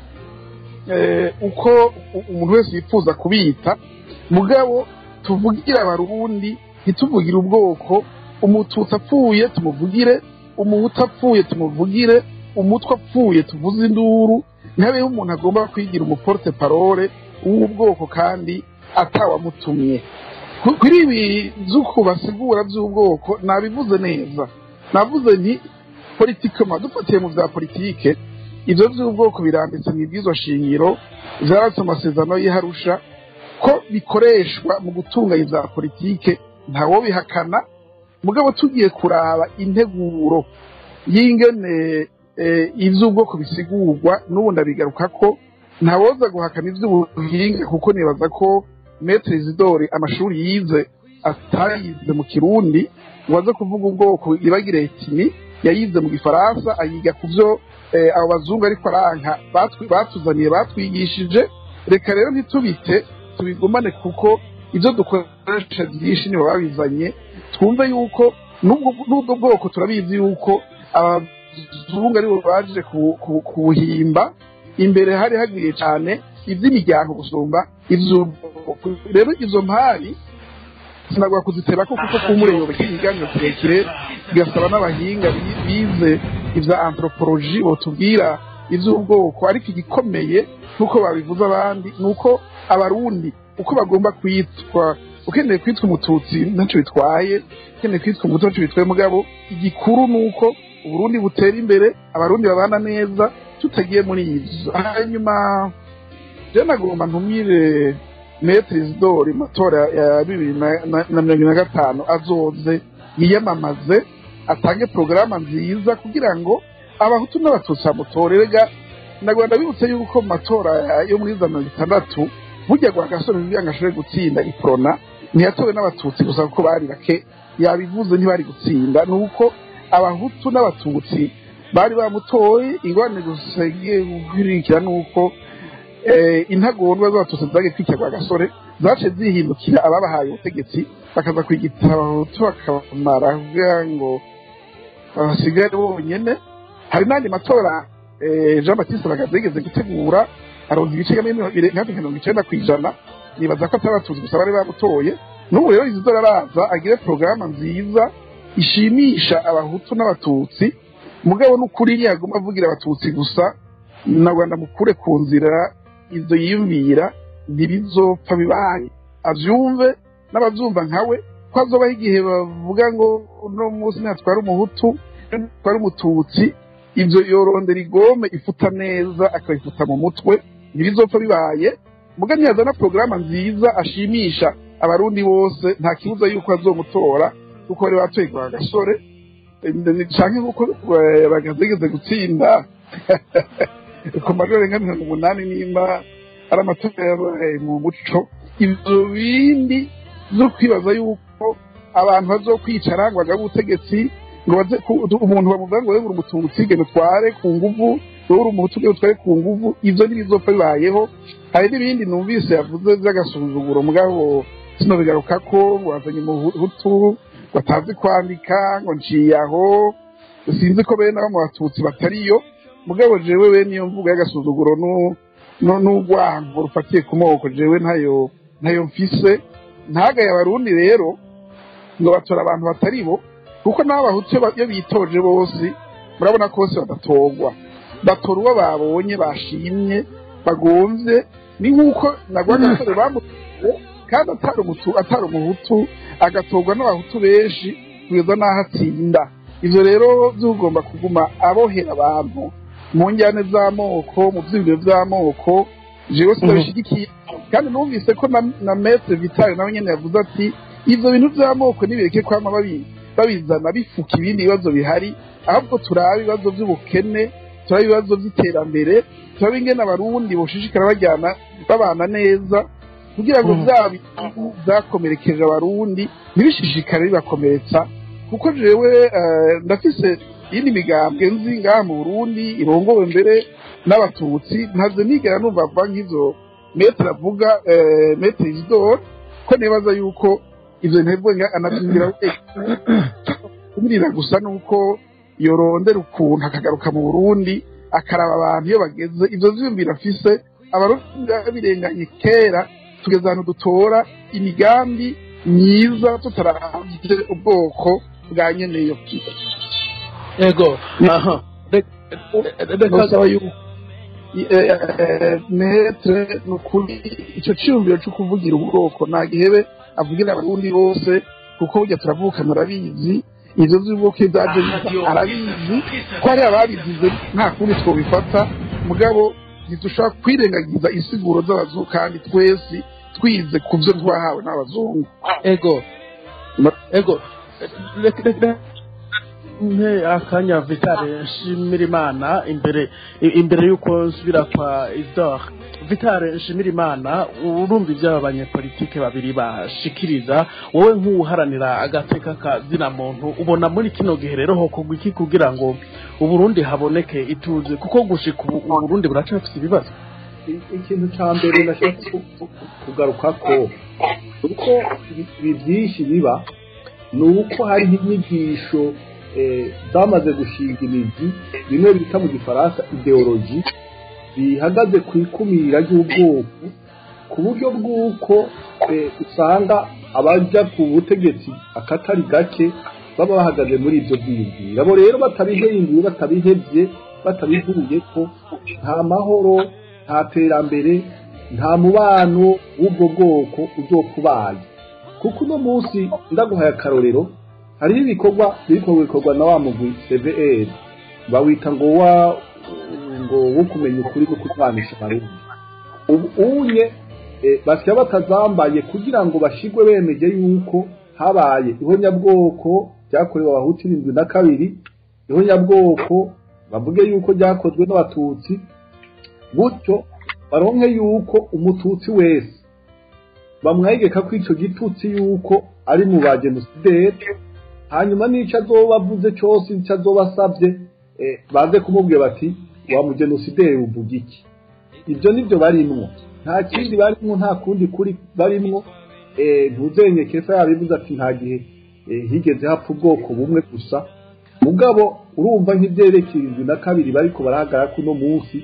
eh, uko u- umuntu wese yifuza kubita mugabo tuvugire abarundi ntituvugire ubwoko umututsi apfuye tumuvugire umuhutu apfuye tumuvugire umutwe apfuye tuvuze induru ntihabeho umuntu agomba kwigira umuporte parole w'ubwoko kandi atawamutumye Ku- kuri ibi vy'uko basigura vy'ubwoko nabivuze neza navuze nti politikema dufatiye mu vya politike ivyo vy'ubwoko biranditse mu ibwirizwa shingiro vyaratse amasezerano y'iharusha ko bikoreshwa mu gutunganya za politike ntawo bihakana mugabo tugiye kuraba integuro y'ingene eh, ivy'ubwoko bisigurwa n'ubu ndabigaruka ko ntawoza guhakana ivy'ubuhinga kuko nibaza ko metre isidore amashuri yize atayize mu kirundi waza kuvuga ubwoko ibagire etini yayize mu gifaransa ayiga ku vyo eh, abo bazungu ariko aranka batwi- batuzaniye batwigishije reka rero ntitubite tubigumane kuko ibyo dukoresha byinshi nibo babizanye twumve yuko n'ubwo n'ubwo bwoko turabizi yuko abazungu aribo baje ku- ku- kubuhimba imbere hari hagwiriye cyane iby'imiryango gusumba iby'ubwoko rero izo mpari sinagwa kuziteba ko kuko kumureba ikiganiro kirekire bigasaba n'abahinga bi- bize ibya anthropology botubwira iby'ubwoko ariko igikomeye nk'uko babivuze abandi ni uko abarundi uko bagomba kwitwa ukeneye kwitwa umututsi ntacyo bitwaye ukeneye kwitwa umuto ntacyo bitwaye mugabo igikuru ni uko uburundi butera imbere abarundi babana neza tutagiye muri ibyo hanyuma je nagomba ntumire metre isidori matora ya bibiri na- na na mirongo ine na gatanu azoze yiyamamaze atange porogaramu nziza kugira ngo abahutu n'abatutsi bamutorerega nagomba ndabibutse yuko mu matora ya- yo muri za mirongo itandatu burya gwa gasore kugira ngo ashobore gutsinda iprona ntiyatowe n'abatutsi gusa kuko bari bake yabivuze ntibari gutsinda ni uko abahutu n'abatutsi bari bamutoye ingorane gusa igiye gukurikira ni uko eh, intagondwa z'abatutsi zagiye kwikirwa gasore zace zihindukira ababahaye ubutegetsi bakaza kwigita abahutu bakamara kugira ngo basigare bonyene hari n'andi matora eh, jean batiste bagaze yigeze gutegura aronka ibice hafi mirongo icenda ku ijana nibaza ko atari abatutsi gusa bari bamutoye n'ubu rero izi araza agire porogaramu nziza ishimisha abahutu n'abatutsi mugabo n'ukuri ntiyagomba avugira abatutsi gusa na rwanda mukure ku nzira ibyo yiyumvira ntibizopfa bibaye abyumve n'ababyumva nkawe ko hazobaho igihe bavuga ngo uno munsi ntatwara umuhutu ntatwara umututsi ibyo yorondera igome ifuta neza akayifuta mu mutwe ntibizopfa bibaye muga ntiyazana porogaramu nziza ashimisha abarundi bose nta kibuza yuko azomutora kuko bari batoye kwa gasore canke nkuko eh, bagazegeze gutsinda ku majoro nka mirongo umunani nimba ari amatora yabaye mu muco ivyo bindi zo kwibaza yuko abantu bazokwicara ngo bagabe ubutegetsi ngo baze ku- umuntu bamuvuga ngo wewe uri umututsi genda utware ku nguvu wowe uri umuhutu genda utware ku nguvu ivyo ntibizopfa bibayeho hari n'ibindi numvise yavuze vy'agasuzuguro mugabo sino bigaruka ko ngo wazanye umuhutu ngo atazi kwandika ngo nciye aho sinzi ko bene abo mu batutsi batariyo mugabo jewe bene iyo mvugo y'agasuzuguro nu- nu- n'urwango rufatiye ku moko jewe ntayo ntayo mfise ntagaye abarundi rero ngo batora abantu batari bo kuko n'abo bahutu iyo ba- iyo bitoje bose murabona ko bose badatorwa batora uwo babonye bashimye bagomvye ni nk'uko nagwa agasore bamutoye kandi atari umutu atari umuhutu agatorwa n'abahutu benshi kugeza n'aho atsinda ivyo rero vyugomba kuguma abohera abantu mu njyane z'amoko mu vyiyumviro vy'amoko jewe sinabishigikiye kandi numvise ko na, na metre vitale nawe nyene yavuze ati ivyo bintu vy'amoko nibireke kwama babi- babizana bifuka ibindi bibazo bihari ahubwo turabe ibibazo vy'ubukene turabe ibibazo vy'iterambere turabe ingene abarundi boshishikara bajyana babana neza kugira ngo Mhm. vya bintu vyakomerekeje abarundi ntibishishikare bibakomeretsa kuko jewe eh, ndafise iyindi migambwe nzi ngaha mu burundi irongowe mbere n'abatutsi ntaze nigera numva ava nk'izo metre avuga eh, metre isidore ko nibaza yuko ivyo ntebwe anavyumvira kumirira gusa nuko yorondera ukuntu akagaruka mu burundi akaraba abantu iyo bageze ivyo vyiyumviro afise abarundi babirenganye kera tugeze ahantu dutora imigambi myiza tutaravye ubwoko bwa nyeneyo ego aha Rek- reka nosaba yuko metre ni ukuri ico ciyumviro co kuvugira ubwoko nta gihebe avugira abarundi bose kuko burya turavuka murabizi ivyo vy'ubwoko iyo vyaje biza arabizi ko hari ababigize nta kundi twobifata mugabo ntidushobora kwirengagiza insiguro z'abazungu kandi twese twize ku vyo twahawe n'abazungu ego Ma- ego reka reka mpe akanya vitale nshimira imana imbere i- imbere y'uko nsubira kwa idor vitale nshimira imana urumva ibyo aba banyepolitike babiri bashikiriza wowe nk'uwuharanira agateka ka zina muntu ubona muri kino gihe rero hokorwa iki kugira ngo uburundi haboneke ituze kuko gushika ubu uburundi buracafise ibibazo i- ikintu cya mbere nashaka ku- ku- kugaruka ko uko ibi- ibi byinshi biba ni uko hariho inyigisho eh, zamaze gushinga imizi bimwe bita mu gifaransa ideologi bihagaze ku ikumira ry'ubwoko ku buryo bw'uko eh, usanga abajya ku butegetsi akatari gake baba bahagaze muri ibyo byiyumviro abo rero batabihinduye batabihebye batabivuye ko nta mahoro nta terambere nta mubano w'ubwo bwoko uzokubaye kuko uno munsi ndaguhaye akarorero hariho ibikorwa biriko bikorwa na wa mugwi CVR bawita ngo wa ngo wo kumenya ukuri no kurwanisha abarundi ubu unye eh, basya batazambaye kugira ngo bashigwe bemeje yuko habaye ihonyabwoko ryakorewe abahutu irindwi na kabiri ihonyabwoko bavuge yuko ryakozwe n'abatutsi gutyo baronke yuko umututsi wese bamwegeka ko ico gitutsi yuko ari mu ba genosideri hanyuma n'ico azoba avuze cose ico azoba asavye eh, baze kumubwira bati wa mugenosideri uvuga iki ibyo nibyo barimwo nta kindi barimwo nta kundi kuri barimwo eh, ntuzenye kesa yabivuze ati nta gihe eh, higeze hapfa ubwoko bumwe gusa mugabo urumva nk'ivyerekeye indwi na kabiri bariko barahagarara kuno munsi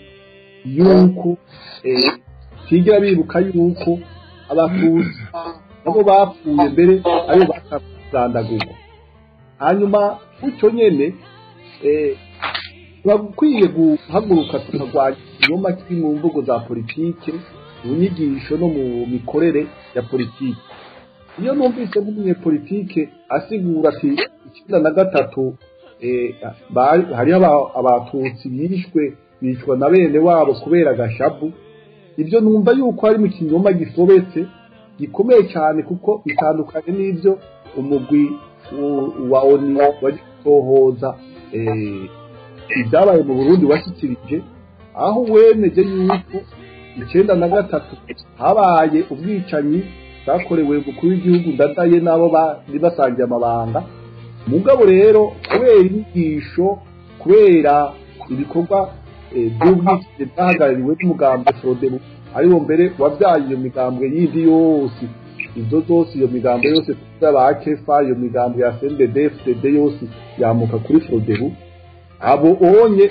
yuko eh, tigira bibuka yuko abatutsi nabo bapfuye mbere ayo bakazandagurwa hanyuma gutyo nyene eh, turakwiye guhaguruka tukarwanya ikinyoma kiri mu mvugo za politike mu nyigisho no mu mikorere ya politike iyo numvise nk'umunyepolitike asigura ati icyenda na gatatu eh, bari- hariho aba- abatutsi bishwe bicwa na bene wabo kubera agashabu ibyo numva yuko hari mu kinyoma gisobetse gikomeye cyane kuko bitandukanye n'ibyo umugwi w- wa oni waje gutohoza eh, ibyabaye mu burundi washyikirije aho wemeje yuko icyenda na gatatu habaye ubwicanyi bwakorewe umukuru w'igihugu ndadaye n'abo bari basangiye amabanga mugabo rero kubera inyigisho kubera ibikorwa eh, by'ubwicanyi bwahagarariwe n'umugambi frodebu ariwo mbere wabyaye iyo migambwe yindi yose izo zose iyo migambo yose ba kefa iyo migambo ya sndb fdd yose yamuka kuri frodebu abo onye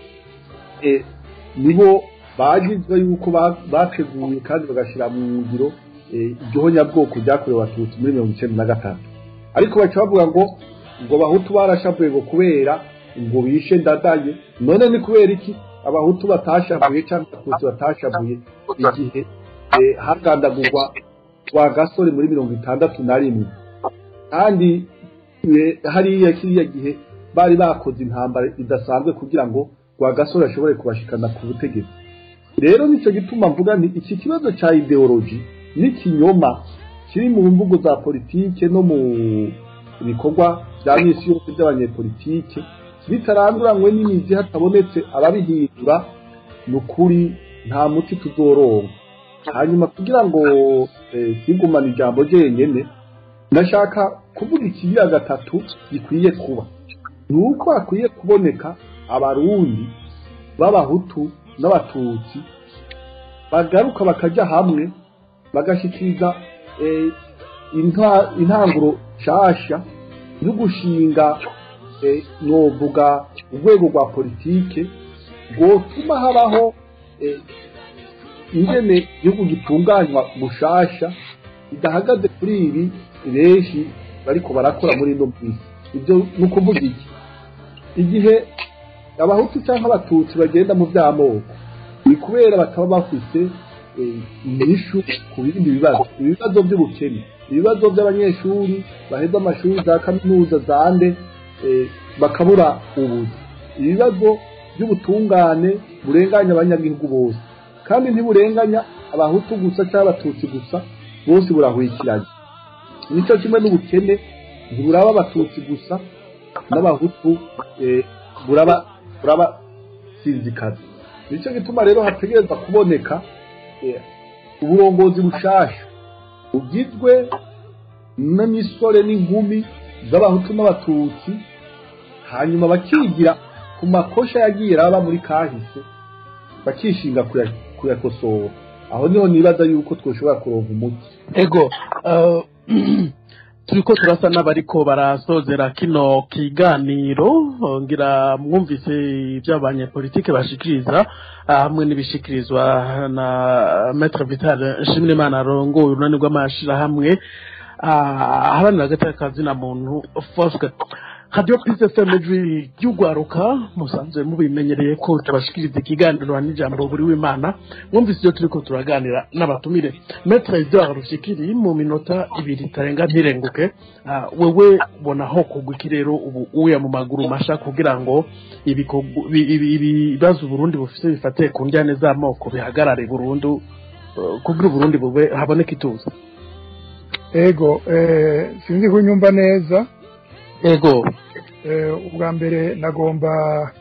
eh, nibo bagizwe yuko ba- bateguye kandi bagashyira mu ngiro eh, igihonyabwoko ryakorewe abatutsi muri mirongo icyenda na gatatu ariko baca bavuga ngo ngo abahutu barashavuye ngo kubera ngo bishe ndadaye none ni kubera iki abahutu batashavuye cyangwa abatutsi batashavuye igihe eh, hagandagurwa wa gasore muri mirongo itandatu na rimwe kandi eh, hariya kiriya gihe bari bakoze intambara idasanzwe kugira ngo Rwagasore ashobore kubashikana ku butegetsi rero nicyo gituma mvuga nti iki kibazo cya ideologi n'ikinyoma kiri mu mvugo za politike no mu bikorwa bya misi yose by'abanyepolitike bitaranduranywe n'imizi hatabonetse ababihindura ni ukuri nta muti tuzoronka hanyuma kugira ngo eh, sigumane ijambo ryenyene ndashaka kuvuga ikigira gatatu gikwiye kuba ni uko hakwiye kuboneka abarundi b'abahutu n'abatutsi bagaruka bakajya hamwe bagashyikiriza eh, inta- intanguro nshasha yo gushinga eh, novuga urwego rwa politike rwotuma habaho eh, ingene igihugu gitunganywa gushasha bidahagaze kuri ibi benshi bariko barakora muri ino minsi ibyo ni ukuvuga iki igihe abahutu cyangwa abatutsi bagenda mu by'amoko ni kubera bataba bafite eh, inyishu ku bindi bibazo ibibazo by'ubukene ibibazo by'abanyeshuri baheza amashuri za kaminuza zande eh, bakabura ubuzi ibibazo by'ubutungane burenganya abanyagihugu bose kandi ntiburenganya abahutu gusa cyangwa abatutsi gusa bose burahwikiranye nicyo kimwe n'ubukene ntiburaba abatutsi gusa n'abahutu eh, buraba buraba sinzikazi nicyo gituma rero hategereza kuboneka eh, uburongozi bushasha bugizwe n'imisore n'inkumi z'abahutu n'abatutsi hanyuma bakigira ku makosha yagiye araba muri kahise bakishinga kuya- kuyakosora aho niho nibaza yuko twoshobora kuronka umuti ego eh, turiko turasa n'abariko barasozera kino kiganiro ngira mwumvise ibyo abanyepolitike bashikiriza ah, hamwe n'ibishikirizwa na Maître Vital Nshimirimana arongoye urunani rw'amashirahamwe ah, aharanira agateka kazina muntu Fosque Radio Peace FM ijwi ry'ugwaruka musanzwe mubimenyereye ko tabashikiriza ikiganiro n'ijambo buri w'Imana mwumvise ibyo turiko turaganira n'abatumire Maître Edouard Rushikiri mu minota ibiri tarenga ntirenguke ah, wewe bona ho kugwa iki rero ubu uya mu maguru masha kugira ngo ibikorwa- ibi- ibi- ibibazo Burundi bufise bifate ku njyane z'amoko bihagarare burundu eh, kugira Burundi bube haboneke ituze ego eh, sinzi kunyumva neza ego Eh, ubwa mbere nagomba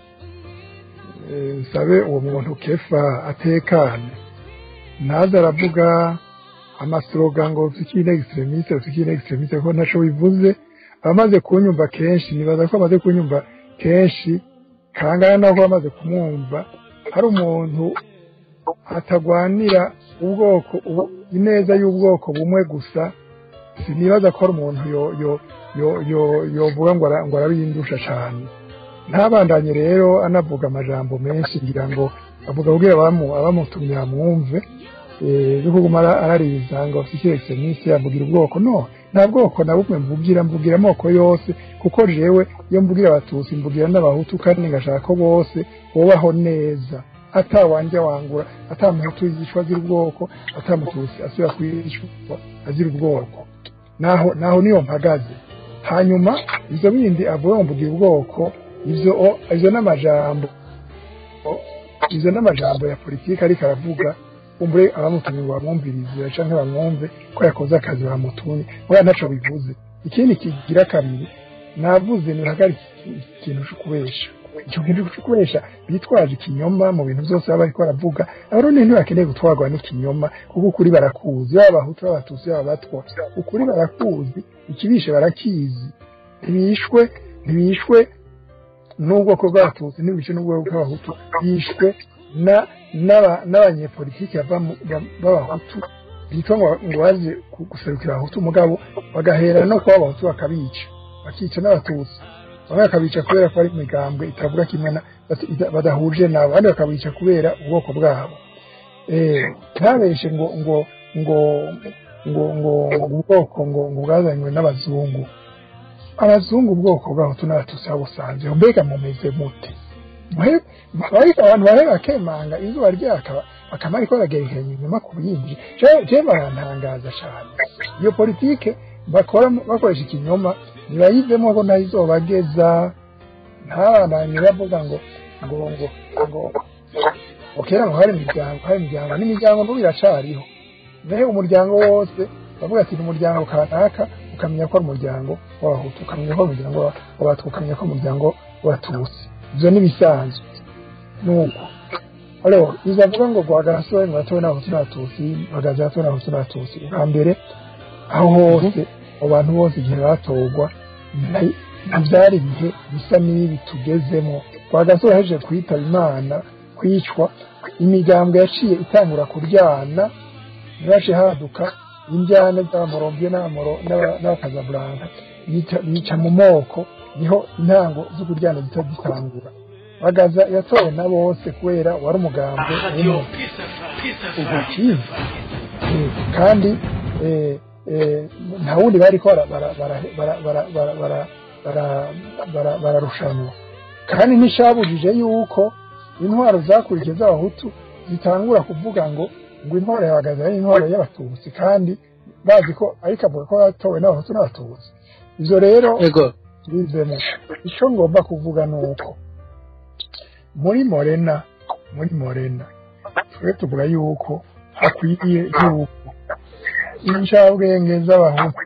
eh, nsabe uwo muntu kefa atekane ntaze aravuga amasloga ngo tukine extremiste tukine extremiste ko ntaco bivuze abamaze kunyumva kenshi nibaza ko amaze kunyumva kenshi kangana nako bamaze kumwumva hari umuntu atagwanira ubwoko ubu- ineza y'ubwoko bumwe gusa sinibaza ko ari umuntu yo yo yo yo yovuga ngo ara- ngo arabindusha cyane ntabandanye rero anavuga amajambo menshi ngira ngo avuga kugira abamu abamutumye bamwumve eh yo kuguma ara- arariza ngo fikiretse minsi yavugira ubwoko no nta bwoko na bumwe mvugira mvugira amoko yose kuko jewe iyo mvugira abatutsi mvugira n'abahutu kandi ngashaka ko bose bubaho neza atawanje wangura atamuhutu yicwa azira ubwoko atamututsi asubira kwicwa azira ubwoko naho naho niyo mpagaze hanyuma ibyo bindi avuga ngo mvugira ubwoko ibyo o- ibyo n'amajambo o- ibyo n'amajambo ya politiki ariko aravuga umbure abamutumye ngo bamwumvirize canke bamwumve ko yakoze akazi bamutumye mugabo ntaco bivuze ikindi kigira kabiri navuze nihagarika ikintu cyo kubesha icyo kintu cyo kubesha bitwaje ikinyoma mu bintu byose baba bariko baravuga abarundi ntibakeneye gutwarwa n'ikinyoma kuko ukuri barakuzi baba abahutu baba abatutsi baba abatwa ukuri barakuzi ikibishe barakizi ntibishwe ntibishwe n'ubwoko bw'abatutsi ntibishwe n'ubwoko bw'abahutu bishwe na- n'aba- n'abanyepolitiki bava mu- ba- b'abahutu bitwa ngo ngo baje ku- guserukira abahutu mugabo bagahera no kuba abahutu bakabica bakica n'abatutsi bamwe bakabica kubera ko ari imigambwe itavuga kimwe na bata- ida- badahuje nabo abandi bakabica kubera ubwoko bwabo eh ntabeshe ngo ngo ngo ngo ngo ubwoko ngo ngo bwazanywe n'abazungu abazungu ubwoko bw'abahutu n'abatutsi babusanze mbega mumeze mute Mwe- ariko abantu bahe bakemanga izuba ryaka bakaba ariko baragerekanya inyuma ku bindi Je- je barantangaza cyane iyo politike bakora bakoresha ikinyoma nibayivemo ko nayo izobageza ntabandanye bavuga ngo ngo ngo ngo ngo kera ngo hari imiryango hari imiryango n'imiryango n'ubu iracariho nahe umuryango wose bavuga ati ni umuryango kanaka ukamenya ko ari umuryango w'abahutu ukamenya ko ari umuryango w'abatwa ukamenya ko ari umuryango w'abatutsi ibyo n'ibisanzwe nuko alors bizavuga ngo guhagarara ngo batowe n'abahutu n'abatutsi bagaza batowe n'abahutu n'abatutsi bwa mbere aho hose abo bantu bose igihe batorwa nta- ntibyari ibihe bisa n'ibi tugezemo rwagasore ahejeje kwitaba imana kwicwa imigambwe yaciye itangura kuryana ntibace haduka injyana z'abamorombiye n'abakazaburanka bica mu moko niho intango zo kuryana zita zitangura bagaza yatowe na bose kubera wari umugambwe umwe ubukizi kandi eh, eh, nta wundi bariko bara- bara- bara- bara- bara- bara- bara- bara- bara- bararushanwa kandi nticabujije yuko intwaro zakurikiye z'abahutu zitangura kuvuga ngo ngo intwaro yabagaza ari intwaro y'abatutsi kandi bazi ko ariko avuga ko yatowe n'abahutu n'abatutsi ivyo rero ego bizemo icyo ngomba kuvuga ni uko muri morena muri morena twe tuvuga yuko hakwiye yuko incabwenge z'abahutu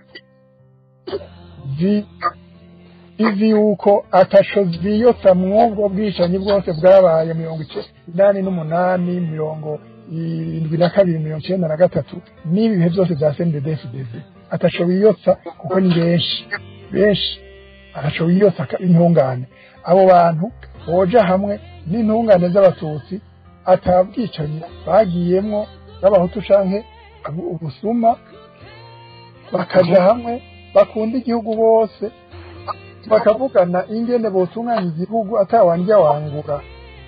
zi- izi yuko atasho ziyota mwubwo bwicanyi bwose bwabaye mirongo inani n'umunani mirongo irindwi na kabiri mirongo icyenda na gatatu n'ibi bihe byose bya sendedefidez atasho biyotsa kuko ni benshi benshi atasho biyotsa ka- intungane abo bantu boja hamwe n'intungane z'abatutsi atabwicanyi bagiyemwo n'abahutu canke ubu- ubusuma bakaja hamwe bakunda igihugu bose bakavugana ingene botunganya igihugu atawandya wangura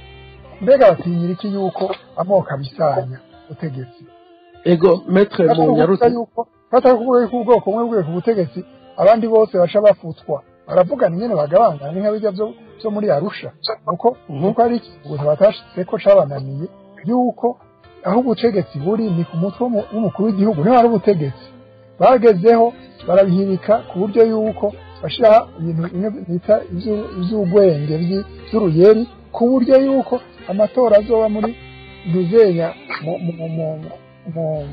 mbega batinyira iki yuko amoko abisanya ubutegetsi ego metre mu batakuvuga nyarutse yuko batakuvuga yuko ubwoko bumwe bwiye ku butegetsi abandi bose baca bafutwa baravugana ingene bagabangana ni nka bijya byo byo muri arusha kuko kuko ari ikintu batashitse ko cabananiye yuko aho ubutegetsi buri ni ku mutwe w'umu- w'umukuru w'igihugu niho hari ubutegetsi bagezeho barabihirika ku buryo yuko bashiraho ibintu bimwe bita ivy'u- ivy'ugwenge vyi- vy'uruyeri ku buryo yuko amatora azoba muri ntuzenya mu- mu- mu- mu-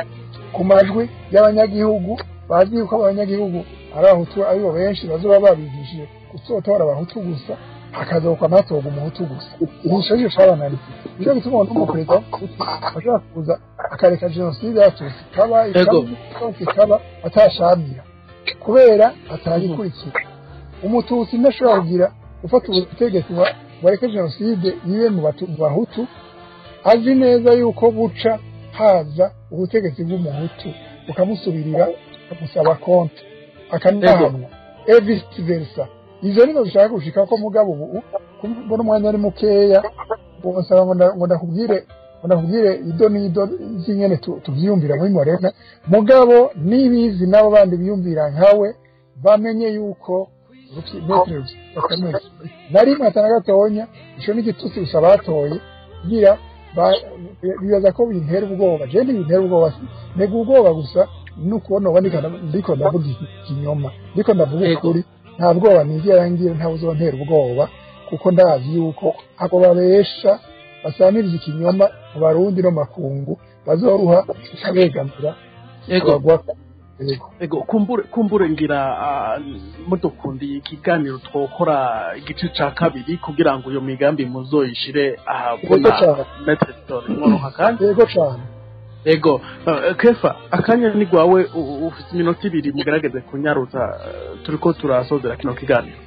ku majwi y'abanyagihugu bazi yuko abanyagihugu ari abahutu aribo benshi bazoba babigishije gusotora abahutu gusa hakazoka amatorwa umuhutu gusa igisho cyo cabananiye nico gituma umuntu w'umuperezida w'umuhutu ashobora kuza akareka jenoside yatutse ikaba Ego. ikaba ikaba atashamira kubera atayikurikira umututsi ntashobora kugira gufata ubutegetsi wa- wareke jenoside ibe mu Batu- mu bahutu azi neza yuko buca haza ubutegetsi bw'umuhutu bukamusubirira bukamusaba konti akanahamwa e vice versa izo nizo zishaka gushika ko mugabo ubu mbona umwanya ari mukeya bonsaba ngo nda- ngo ndakubwire ngo ndakubwire ido n'ido z'inyene tu- tuvyiyumvira muri morena mugabo nibizi nabo bandi biyumvira nkawe bamenye yuko Rufi- Maître Bakame na rimwe atana gatonya ico n'igitutsi gusa batoye kugira ba- bibaza ko bintera ubwoba je ntibintera ubwoba nega ubwoba gusa nukubona uba ndiko nda- ndiko ndavuga ikinyoma ndiko ndavuga Yego. ukuri nta bwoba nigera ngira ntawe uzontera ubwoba kuko ndazi yuko abo babesha basamiriza ikinyoma mu barundi no mu makungu bazoruha ikabegamira ego abagwa yego ego kumbure kumbure ngira ah, mudukundiye ikiganiro twokora igice ca kabiri kugira ngo iyo migambi muzoyishire ahabona Yego cane. metre story mworoha kandi yego cane ego eh, kefa akanya ni gwawe u- u- ufite iminota ibiri mugerageze kunyaruza eh, turiko turasozera kino kiganiro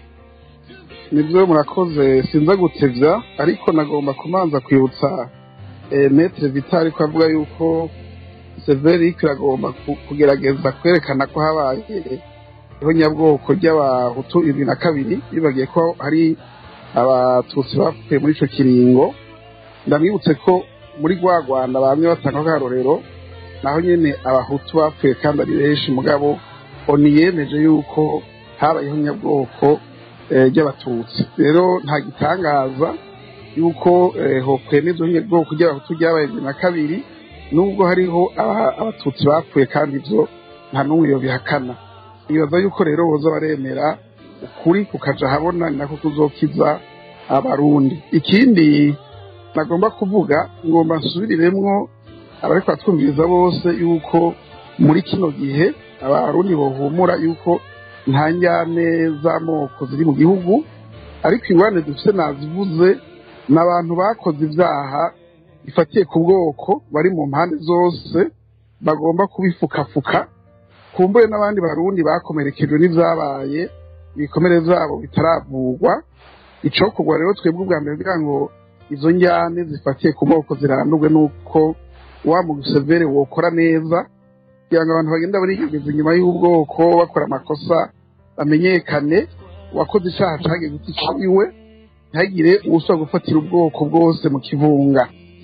nibyo murakoze sinza gutevya ariko nagomba kumanza kwibutsa eh, metre vitali ko avuga yuko severic iragomba ku- kugerageza kwerekana ko habaye ihonyabwoko ry'abahutu ibiri na kabiri bibagiye ko hari abatutsi bapfuye muri ico kiringo ndamwibutse ko muri rwa rwanda bamwe batanga akarorero naho nyene abahutu bapfuye kandi ari benshi mugabo oni yemeje yuko habaye ihonyabwoko eh, ry'abatutsi rero nta gitangaza yuko eh, hokwemezwa ihonyabwoko ry'abahutu ryabaye bibiri na kabiri nubwo hariho aba- abatutsi bapfuye kandi ivyo nta n'umwe yobihakana nibaza yuko rero boza baremera ukuri kukaja habona ni nako kuzokiza abarundi ikindi nagomba kuvuga ngomba nsubiriremwo abariko batwumviriza bose yuko muri kino gihe abarundi bohumura yuko nta njyane z'amoko ziri mu gihugu ariko ingorane dufise nazivuze ni abantu bakoze ivyaha bifatiye ku bwoko bari mu mpande zose bagomba kubifukafuka kumbure n'abandi barundi bakomerekejwe n'ivyabaye ibikomere vyabo bitaravugwa icokorwa rero twebwe ubwa mbere kugira ngo izo njyane zifatiye ku moko zirandurwe n'uko wa museveri wokora neza kugira ngo abantu bagenda barigegeza inyuma y'ubwoko bakora amakosa bamenyekane uwakoze icaha cagiye guta iciwe ntihagire uwusaba gufatira ubwoko bwose mu kivunga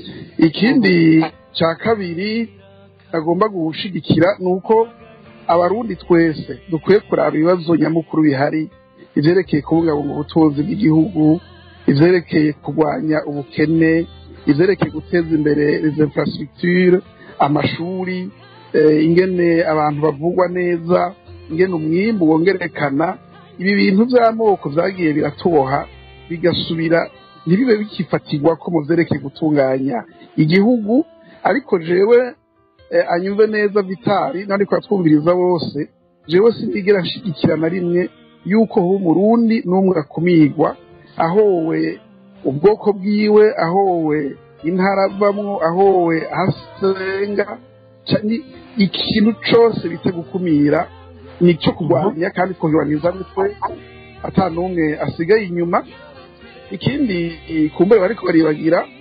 ikindi ca kabiri agomba gushigikira ni uko abarundi twese dukwiye kuraba ibibazo nyamukuru bihari ivyerekeye kubungabunga ubutunzi bw'igihugu ivyerekeye kurwanya ubukene ivyerekeye guteza imbere les infrastructures amashuri eh, ingene abantu bavugwa neza ingene umwimbu wongerekana ibi bintu vy'amoko vyagiye biratuboha bigasubira ntibibe bikifatirwa ko mu vyerekeye gutunganya igihugu ariko jewe eh, anyumve neza vitari nandiko atwumviriza bose jewe sindigera nshigikira na rimwe yuko ho umurundi n'umwe akumirwa ahowe ubwoko bwiwe ahowe intara avamwo ahowe ahasenga ca- ni- ikintu cose bita gukumira nico kurwanya kandi twogibaniza mitwe ata n'umwe asigaye inyuma ikindi kumbure bariko baribagira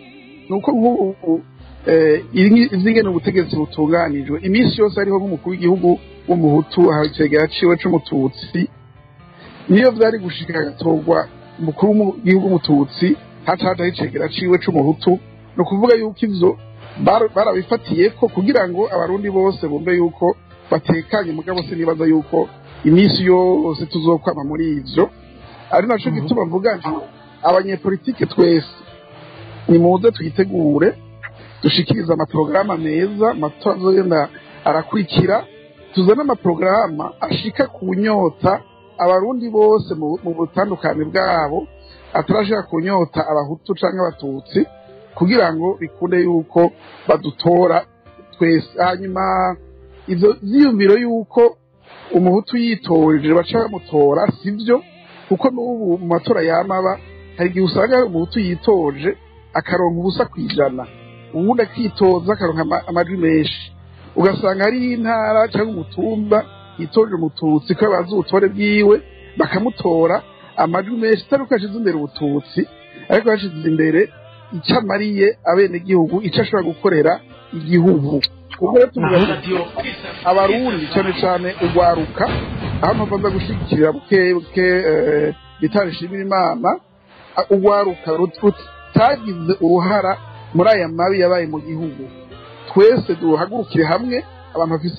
ni uko nk'ubu eh, iri- ivyingene ubutegetsi butunganijwe iminsi yose hariho nk'umukuru w'igihugu w'umuhutu ahacegera ciwe c'umututsi niyo vyari gushika agatorwa umukuru w'igihugu w'umututsi haca hajaho icegera ciwe c'umuhutu ni ukuvuga yuko ivyo bar- barabifatiye ko kugira ngo abarundi bose bumve yuko batekanye mugabo sinibaza yuko iminsi yose tuzokwama muri ivyo ari naco gituma mvuga nti abanyepolitike twese nimuze twitegure dushikirize amaporogaramu meza amatora azogenda arakurikira tuzane amaporogaramu ashika ku nyota abarundi bose mu mu butandukane bwabo atarashika ku nyota abahutu canke abatutsi kugira ngo bikunde yuko badutora twese hanyuma ivyo vyiyumviro yuko umuhutu yitoreje baca bamutora sivyo kuko n'ubu mu matora yamaba hari igihe usanga hari umuhutu yitoje akaronka ubusa kw'ijana uwundi akitoza akaronka ama- amajwi menshi ugasanga hariho intara cyangwa umutumba yitoje umututsi ko bazi ubutore bwiwe bakamutora amajwi menshi atari uko yashize imbere ubututsi ariko yashize imbere icyo amariye abenegihugu icyo ashobora gukorera igihugu ubwo rero tuvuga tuti abarundi cyane cyane ugwaruka aho mpavanza gushyigikira buke buke eh, bitari shimira imana a- ugwaruka rut- rutagize uruhara muri aya mabi yabaye mu gihugu twese duhagurukire hamwe abantu bafise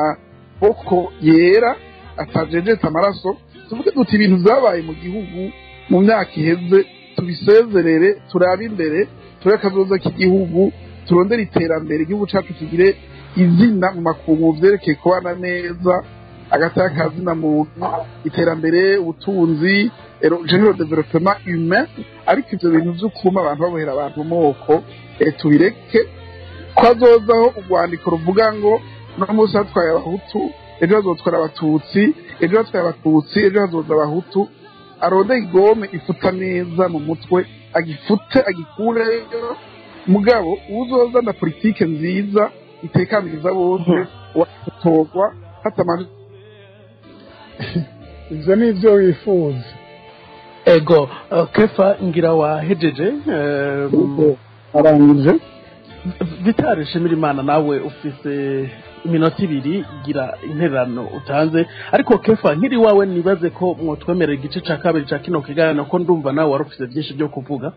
amaboko yera atajejeta amaraso tuvuge duti ibintu byabaye mu gihugu mu myaka iheze tubisezerere turabe imbere turabe akazoza k'igihugu turondere iterambere igihugu cyacu kigire izina mu makungu vyerekeye kubana neza agataka kazina muntu iterambere ubutunzi ero- general development humain ariko ivyo bintu vy'ukuma abantu babohera abantu moko eh, tubireke ko hazozaho urwandiko ruvuga ngo no munsi hatwaye abahutu ejo hazotwara abatutsi ejo hatwaye abatutsi ejo hazoza abahutu aronde igome ifuta neza mu mutwe agifute agikureyo mugabo uzoza na politike nziza itekaniriza bose watorwa hatamanje ivyo ni ivyo wifuza ego eh, kefa ngira wahejeje eh, arangije vitari shimira imana nawe ufise iminota ibiri gira intererano utanze ariko kefa nkiri wawe nibaze ko mwotwemerera igice ca kabiri ca kino kiganiro ko ndumva nawe wari ufise vyinshi vyo kuvuga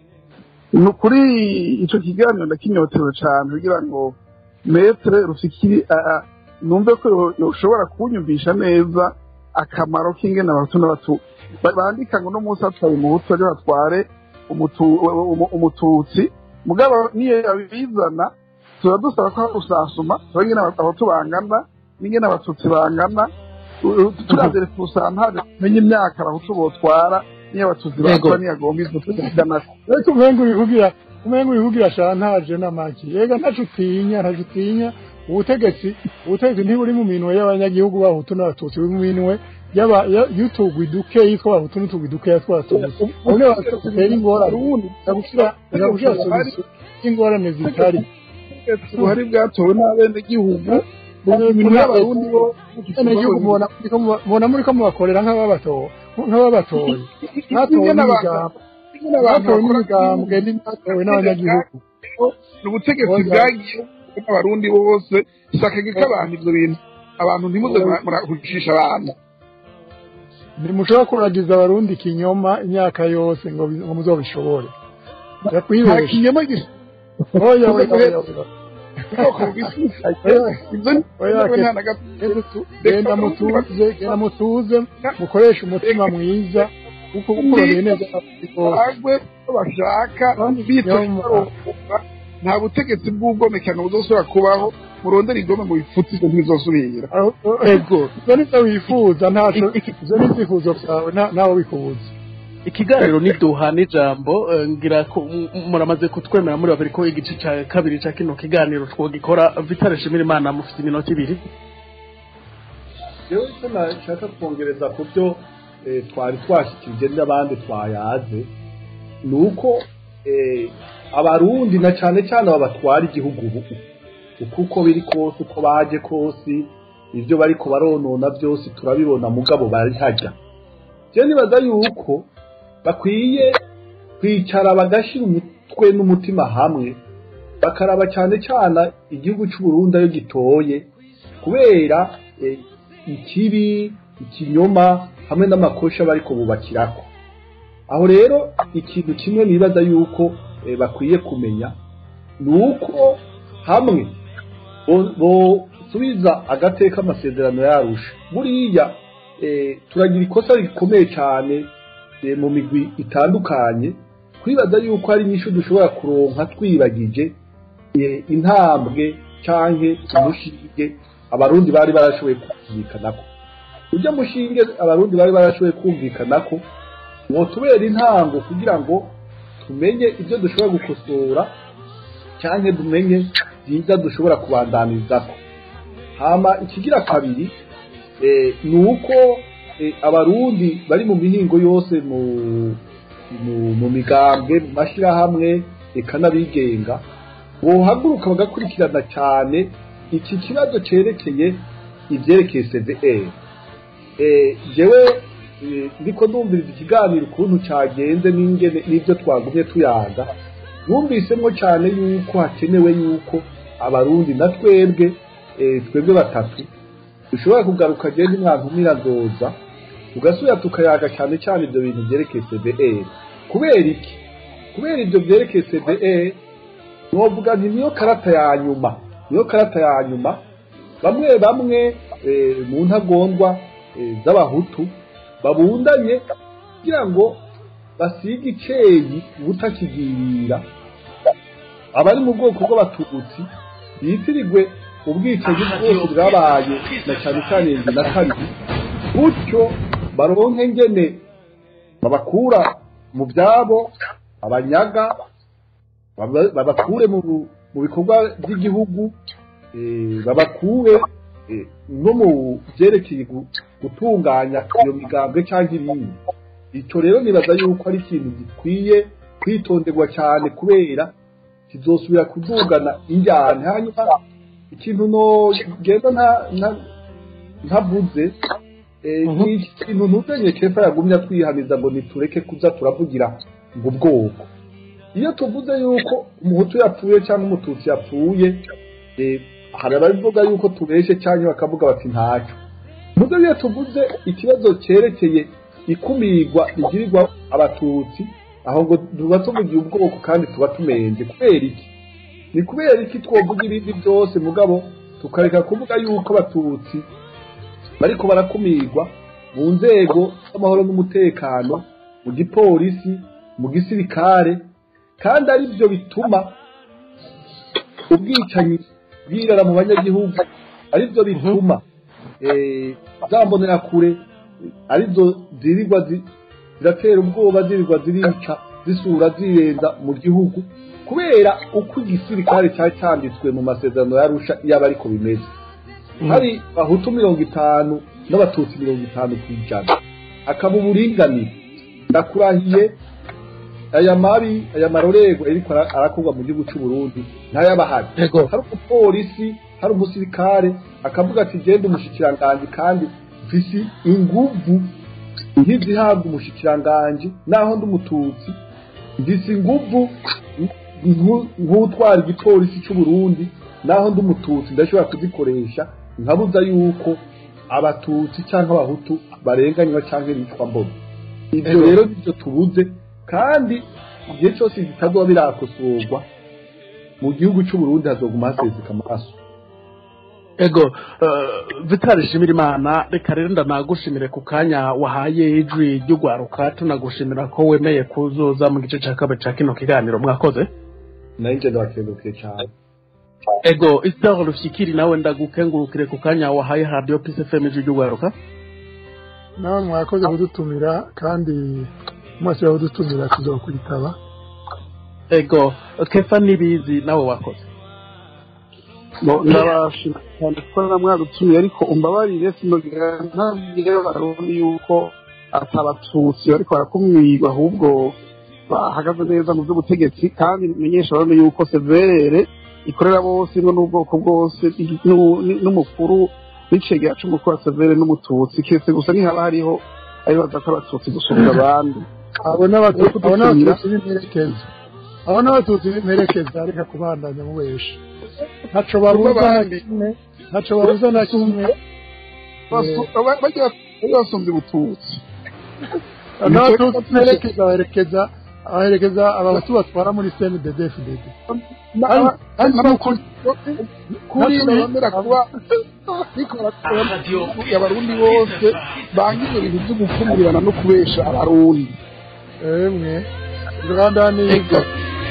ni kuri ico kiganiro ndakinyotewe cane kugira ngo metre rufikiri a- a- numve ko yo- yoshobora kunyumvisha neza akamaro k'ingene abahutu n'abatu ba- bandika ngo no munsi hatwaye umuhutu ejo hatware umutu- umu- umututsi mugabo niyo yabizana tuba dusaba ko usasuma tuba ingene abahutu bangana n'ingene abatutsi bangana turavye refusantaje menye imyaka abahutu botwara niyo abatutsi Yego. batwara niyo agomba izo tuziganako ariko umenga ubivugira umenga ubivugira shantaje n'amaki yega ntaco utinya ntaco utinya ubutegetsi ubutegetsi ntiburi mu minwe y'abanyagihugu bahutu n'abatutsi buri mu minwe y'aba- ya- y'utugwi dukeyi tw'abahutu n'utugwi dukeya tw'abatutsi ubwo batera ingorane ndagushira ndagushira solution y'ingorane zitari ubuhari bwatowe n'abenegihugu ibintu y'abarundi bo abenegihugu mubona mubona muri ko mubakorera nk'ababatoye nk'ababatoye mwatowe n'imigambo mwatowe n'imigambwe n'imyatowe n'abanyagihugu ni ubutegetsi bwagiye n'abarundi bose sakage ko abantu ibyo bintu abantu ntimuze mura- murahucisha abantu ntimushobora kuragiza abarundi ikinyoma imyaka yose ngo bi- ngo muzobishobore nta yakwibesha kinyoma gisa oya oya oya oya ubwoko bw'isuka ibyo ni Oya, ibyo nta na gato genda mutuze genda mutuze mukoreshe umutima mwiza kuko ukoreye neza abarundi bose bagwe ko bashaka bitonda nta butegetsi bw'ubwomekano buzosubira kubaho murondera igome mu bifutse ibyo ntibizosubira Aho- ego ibyo ni byo wifuza ntaco ibyo ni ibyifuzo byawe nta- ntawe bikubuza ikiganiro niduha n'ijambo eh, ngira ko m- m- muramaze kutwemera muri babiri ko igice ca kabiri ca kino kiganiro twogikora vitari shimira imana mufite iminota ibiri rero icyo nashaka kongereza ku byo eh, twari twashyikirije n'abandi twayaze ni uko eh, abarundi na cyane cyane aba batwara igihugu ubu uko uko biri kose uko baje kose ibyo bariko baronona byose turabibona mugabo bari hajya je nibaza yuko bakwiye kwicara bagashyira umu- umutwe n'umutima hamwe bakaraba cyane cyane igihugu cy'u Burundi ayo gitoye kubera eh, ikibi ikinyoma hamwe n'amakosha bariko bubakirako aho rero ikintu kimwe nibaza yuko eh, bakwiye kumenya ni uko hamwe bo- bosubiza agateka amasezerano yarusha buriya eh, turagira ikosa rikomeye cyane eh, mu migwi itandukanye kwibaza yuko hari inyishu dushobora kuronka twibagije eh, intambwe canke umushinge abarundi bari barashoboye kumvikanako ujya mushinge abarundi bari barashoboye kumvikanako wotubera intango kugira ngo tumenye ibyo dushobora gukosora cyangwa tumenye byiza dushobora kubandanizako hama ikigira kabiri eh, ni uko eh, abarundi bari mu mihingo yose mu mu, mu migambwe mu mashyirahamwe eka n'abigenga bohaguruka bagakurikirana cyane iki kibazo cyerekeye ibyerekeye CVR eh, jewe eh, ndiko ndumviriza ikiganiro ukuntu cyagenze n'ingene n'ibyo twagumye tuyaga numvisemo cyane yuko hakenewe yuko abarundi na twebwe eh, twebwe batatu dushobora kugaruka genda umwantumira nzoza tugasubira tukayaga cyane cyane ibyo bintu byerekeye CVR kubera iki kubera ibyo byerekeye CVR novuga nti niyo karata ya nyuma niyo karata ya nyuma bamwe bamwe eh, mu ntagondwa eh, z'abahutu babundanye kugira ngo basige iceyi ubutakigirira abari mu bwoko bw'abatutsi bitirigwe ubwicanyi bwose bwabaye na cyane cyane bibiri na kabiri gutyo baronke ngene babakura mu byabo abanyaga baba- babakure mu mu bikorwa by'igihugu eh, babakure eh, no mu byerekeye gu- gutunganya iyo migambwe cyangwa ibindi icyo rero nibaza yuko ari ikintu gikwiye kwitonderwa cyane kubera kizosubira kudugana injyana hanyuma ikintu no genda nta nta- ntavuze eh, ni ikintu ntutenye kefa yagumye atwihaniza ngo nitureke kuza turavugira ngo ubwoko iyo tuvuze yuko umuhutu yapfuye cyangwa umututsi yapfuye eh, hari abavuga yuko tubeshe cyangwa bakavuga bati ntacyo muze iyo tuvuze ikibazo cyerekeye ikumirwa rigirirwa abatutsi aho ngo tuba tuvugiye ubwoko kandi tuba tumenze kubera iki ni kubera iki twovuga ibindi byose mugabo tukareka kuvuga yuko abatutsi bariko barakumirwa mu nzego z'amahoro n'umutekano mu gipolisi mu gisirikare kandi ari byo bituma ubwicanyi bwirara mu banyagihugu ari byo bituma eh, za mbonerakure arizo zirirwa zi- ziratera ubwoba zirirwa zirica zisura zirenza mu gihugu kubera uko igisirikare cyari cyanditswe mu masezerano yarusha yaba ariko bimeze hari abahutu mirongo itanu n'abatutsi mirongo itanu ku ijana akaba uburinganire ndakurahiye aya mabi aya marorerwa ariko ara- arakorwa mu gihugu cy'u Burundi ntayabahari Yego. hari umupolisi hari umusirikare akavuga ati genda umushikiranganji kandi mfise inguvu ntizihabwa umushikiranganji naho ndi umututsi mfise inguvu nku- nk'utwara igipolisi cy'u Burundi naho ndi umututsi ndashobora kuzikoresha nkabuza yuko abatutsi cyangwa abahutu barenganywa cyangwa bicwa mbona ibyo Ego. rero nibyo tubuze kandi igihe cyose bitazoba birakosorwa mu gihugu cy'u Burundi hazoguma haseseka amaraso ego uh, vitali shimira imana reka rero ndanagushimire ku kanya wahaye ijwi ry'ugwaruka tunagushimira ko wemeye kuzoza mu gice cya kabiri cya kino kiganiro mwakoze nayo njye ndabakengurukiye cyane ego isitaro rushikiri nawe ndagukengurukire ku kanya wahaye radiyo pisi fm ijwi ry'ugwaruka nawe mwakoze kudutumira kandi mwese kudutumira tuzokwitaba ego kefa n'ibizi nawe wakoze Bo, ndabashimira cyane ko namwadutumiye ariko umbabarire sinogira ntabwire abarundi yuko atabatutsi bariko barakumirwa ahubwo bahagaze neza mu by'ubutegetsi kandi menyesha abarundi yuko severere ikorera bose ngo n'ubwoko bwose n'u- n'umukuru n'icegera c'umukuru wa severe n'umututsi kese gusa ntihaba hariho abibaza ko abatutsi gusumba abandi abo n'abatutsi abo n'abatutsi b'imperekezo abo n'abatutsi mperekeza reka kubandanya mubesha ntaco babuza na kimwe ntaco babuza na kimwe bajya basumbye ubututsi n'abatutsi mperekeza baherekeza abaherekeza abahutu batwara muri cndddfdd kuri bemera kuba bikora abarundi bose bangiye ibintu byo gukumirirana no kubesha abarundi emwe rwanda niga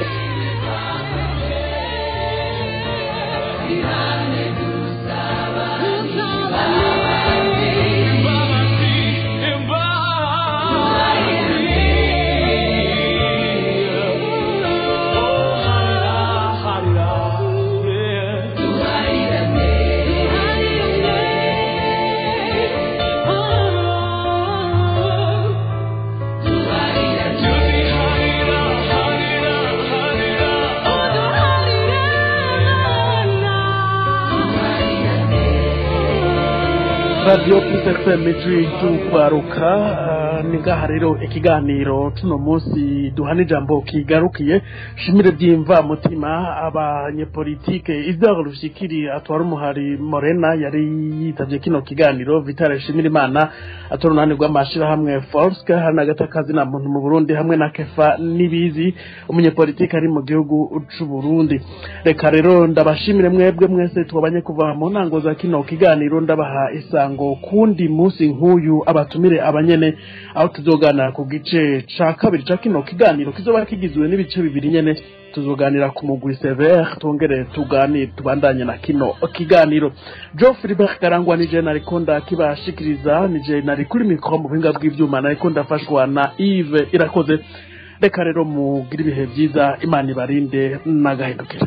radiyo pfm ijwi ry'ukwaruka ni ngaha rero ikiganiro tuno munsi duhana ijambo kigarukiye shimire byimva mutima abanyepolitike izaho rushikiri atwara umuhari morena yari yitabye kino kiganiro vitale shimira imana atora uruhande rw'amashirahamwe forske hari n'agatakazi na muntu mu burundi hamwe na kefa n'ibizi umunyepolitike ari mu gihugu c'u burundi reka rero ndabashimire mwebwe mwese twabanye kuva mu ntango za kino kiganiro ndabaha isango kundi munsi nk'uyu abatumire abanyene aho tuzoganira ku gice ca kabiri ca kino kiganiro kizoba kigizwe n'ibice bibiri nyene tuzoganira ku mugwi severe twongere tuganire tubandanye na kino kiganiro jo filibert karangwa nije nariko ndakibashikiriza nije nari kuri mikoro mu buhinga bw'ivyuma nariko ndafashwa na ive irakoze reka rero mugire ibihe vyiza imana ibarinde n'agahindukire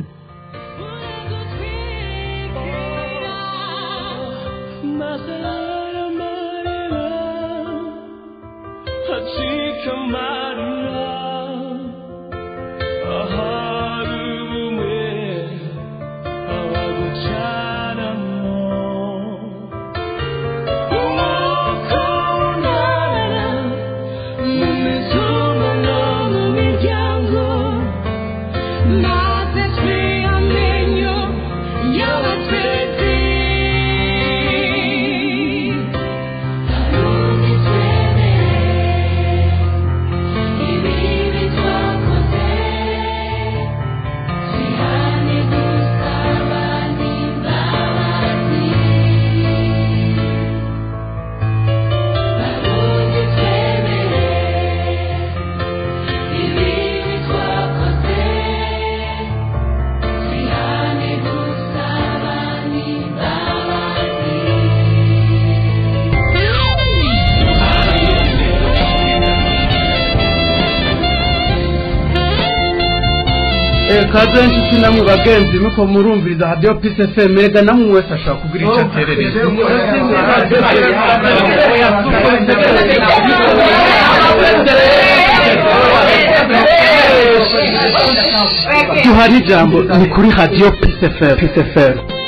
kaze inshuti namwe bagenzi nuko murumviriza radiyo pisi efemu rega namwe wese ashobora kugira icyo aterereza duhari ijambo ni kuri radiyo pisi efemu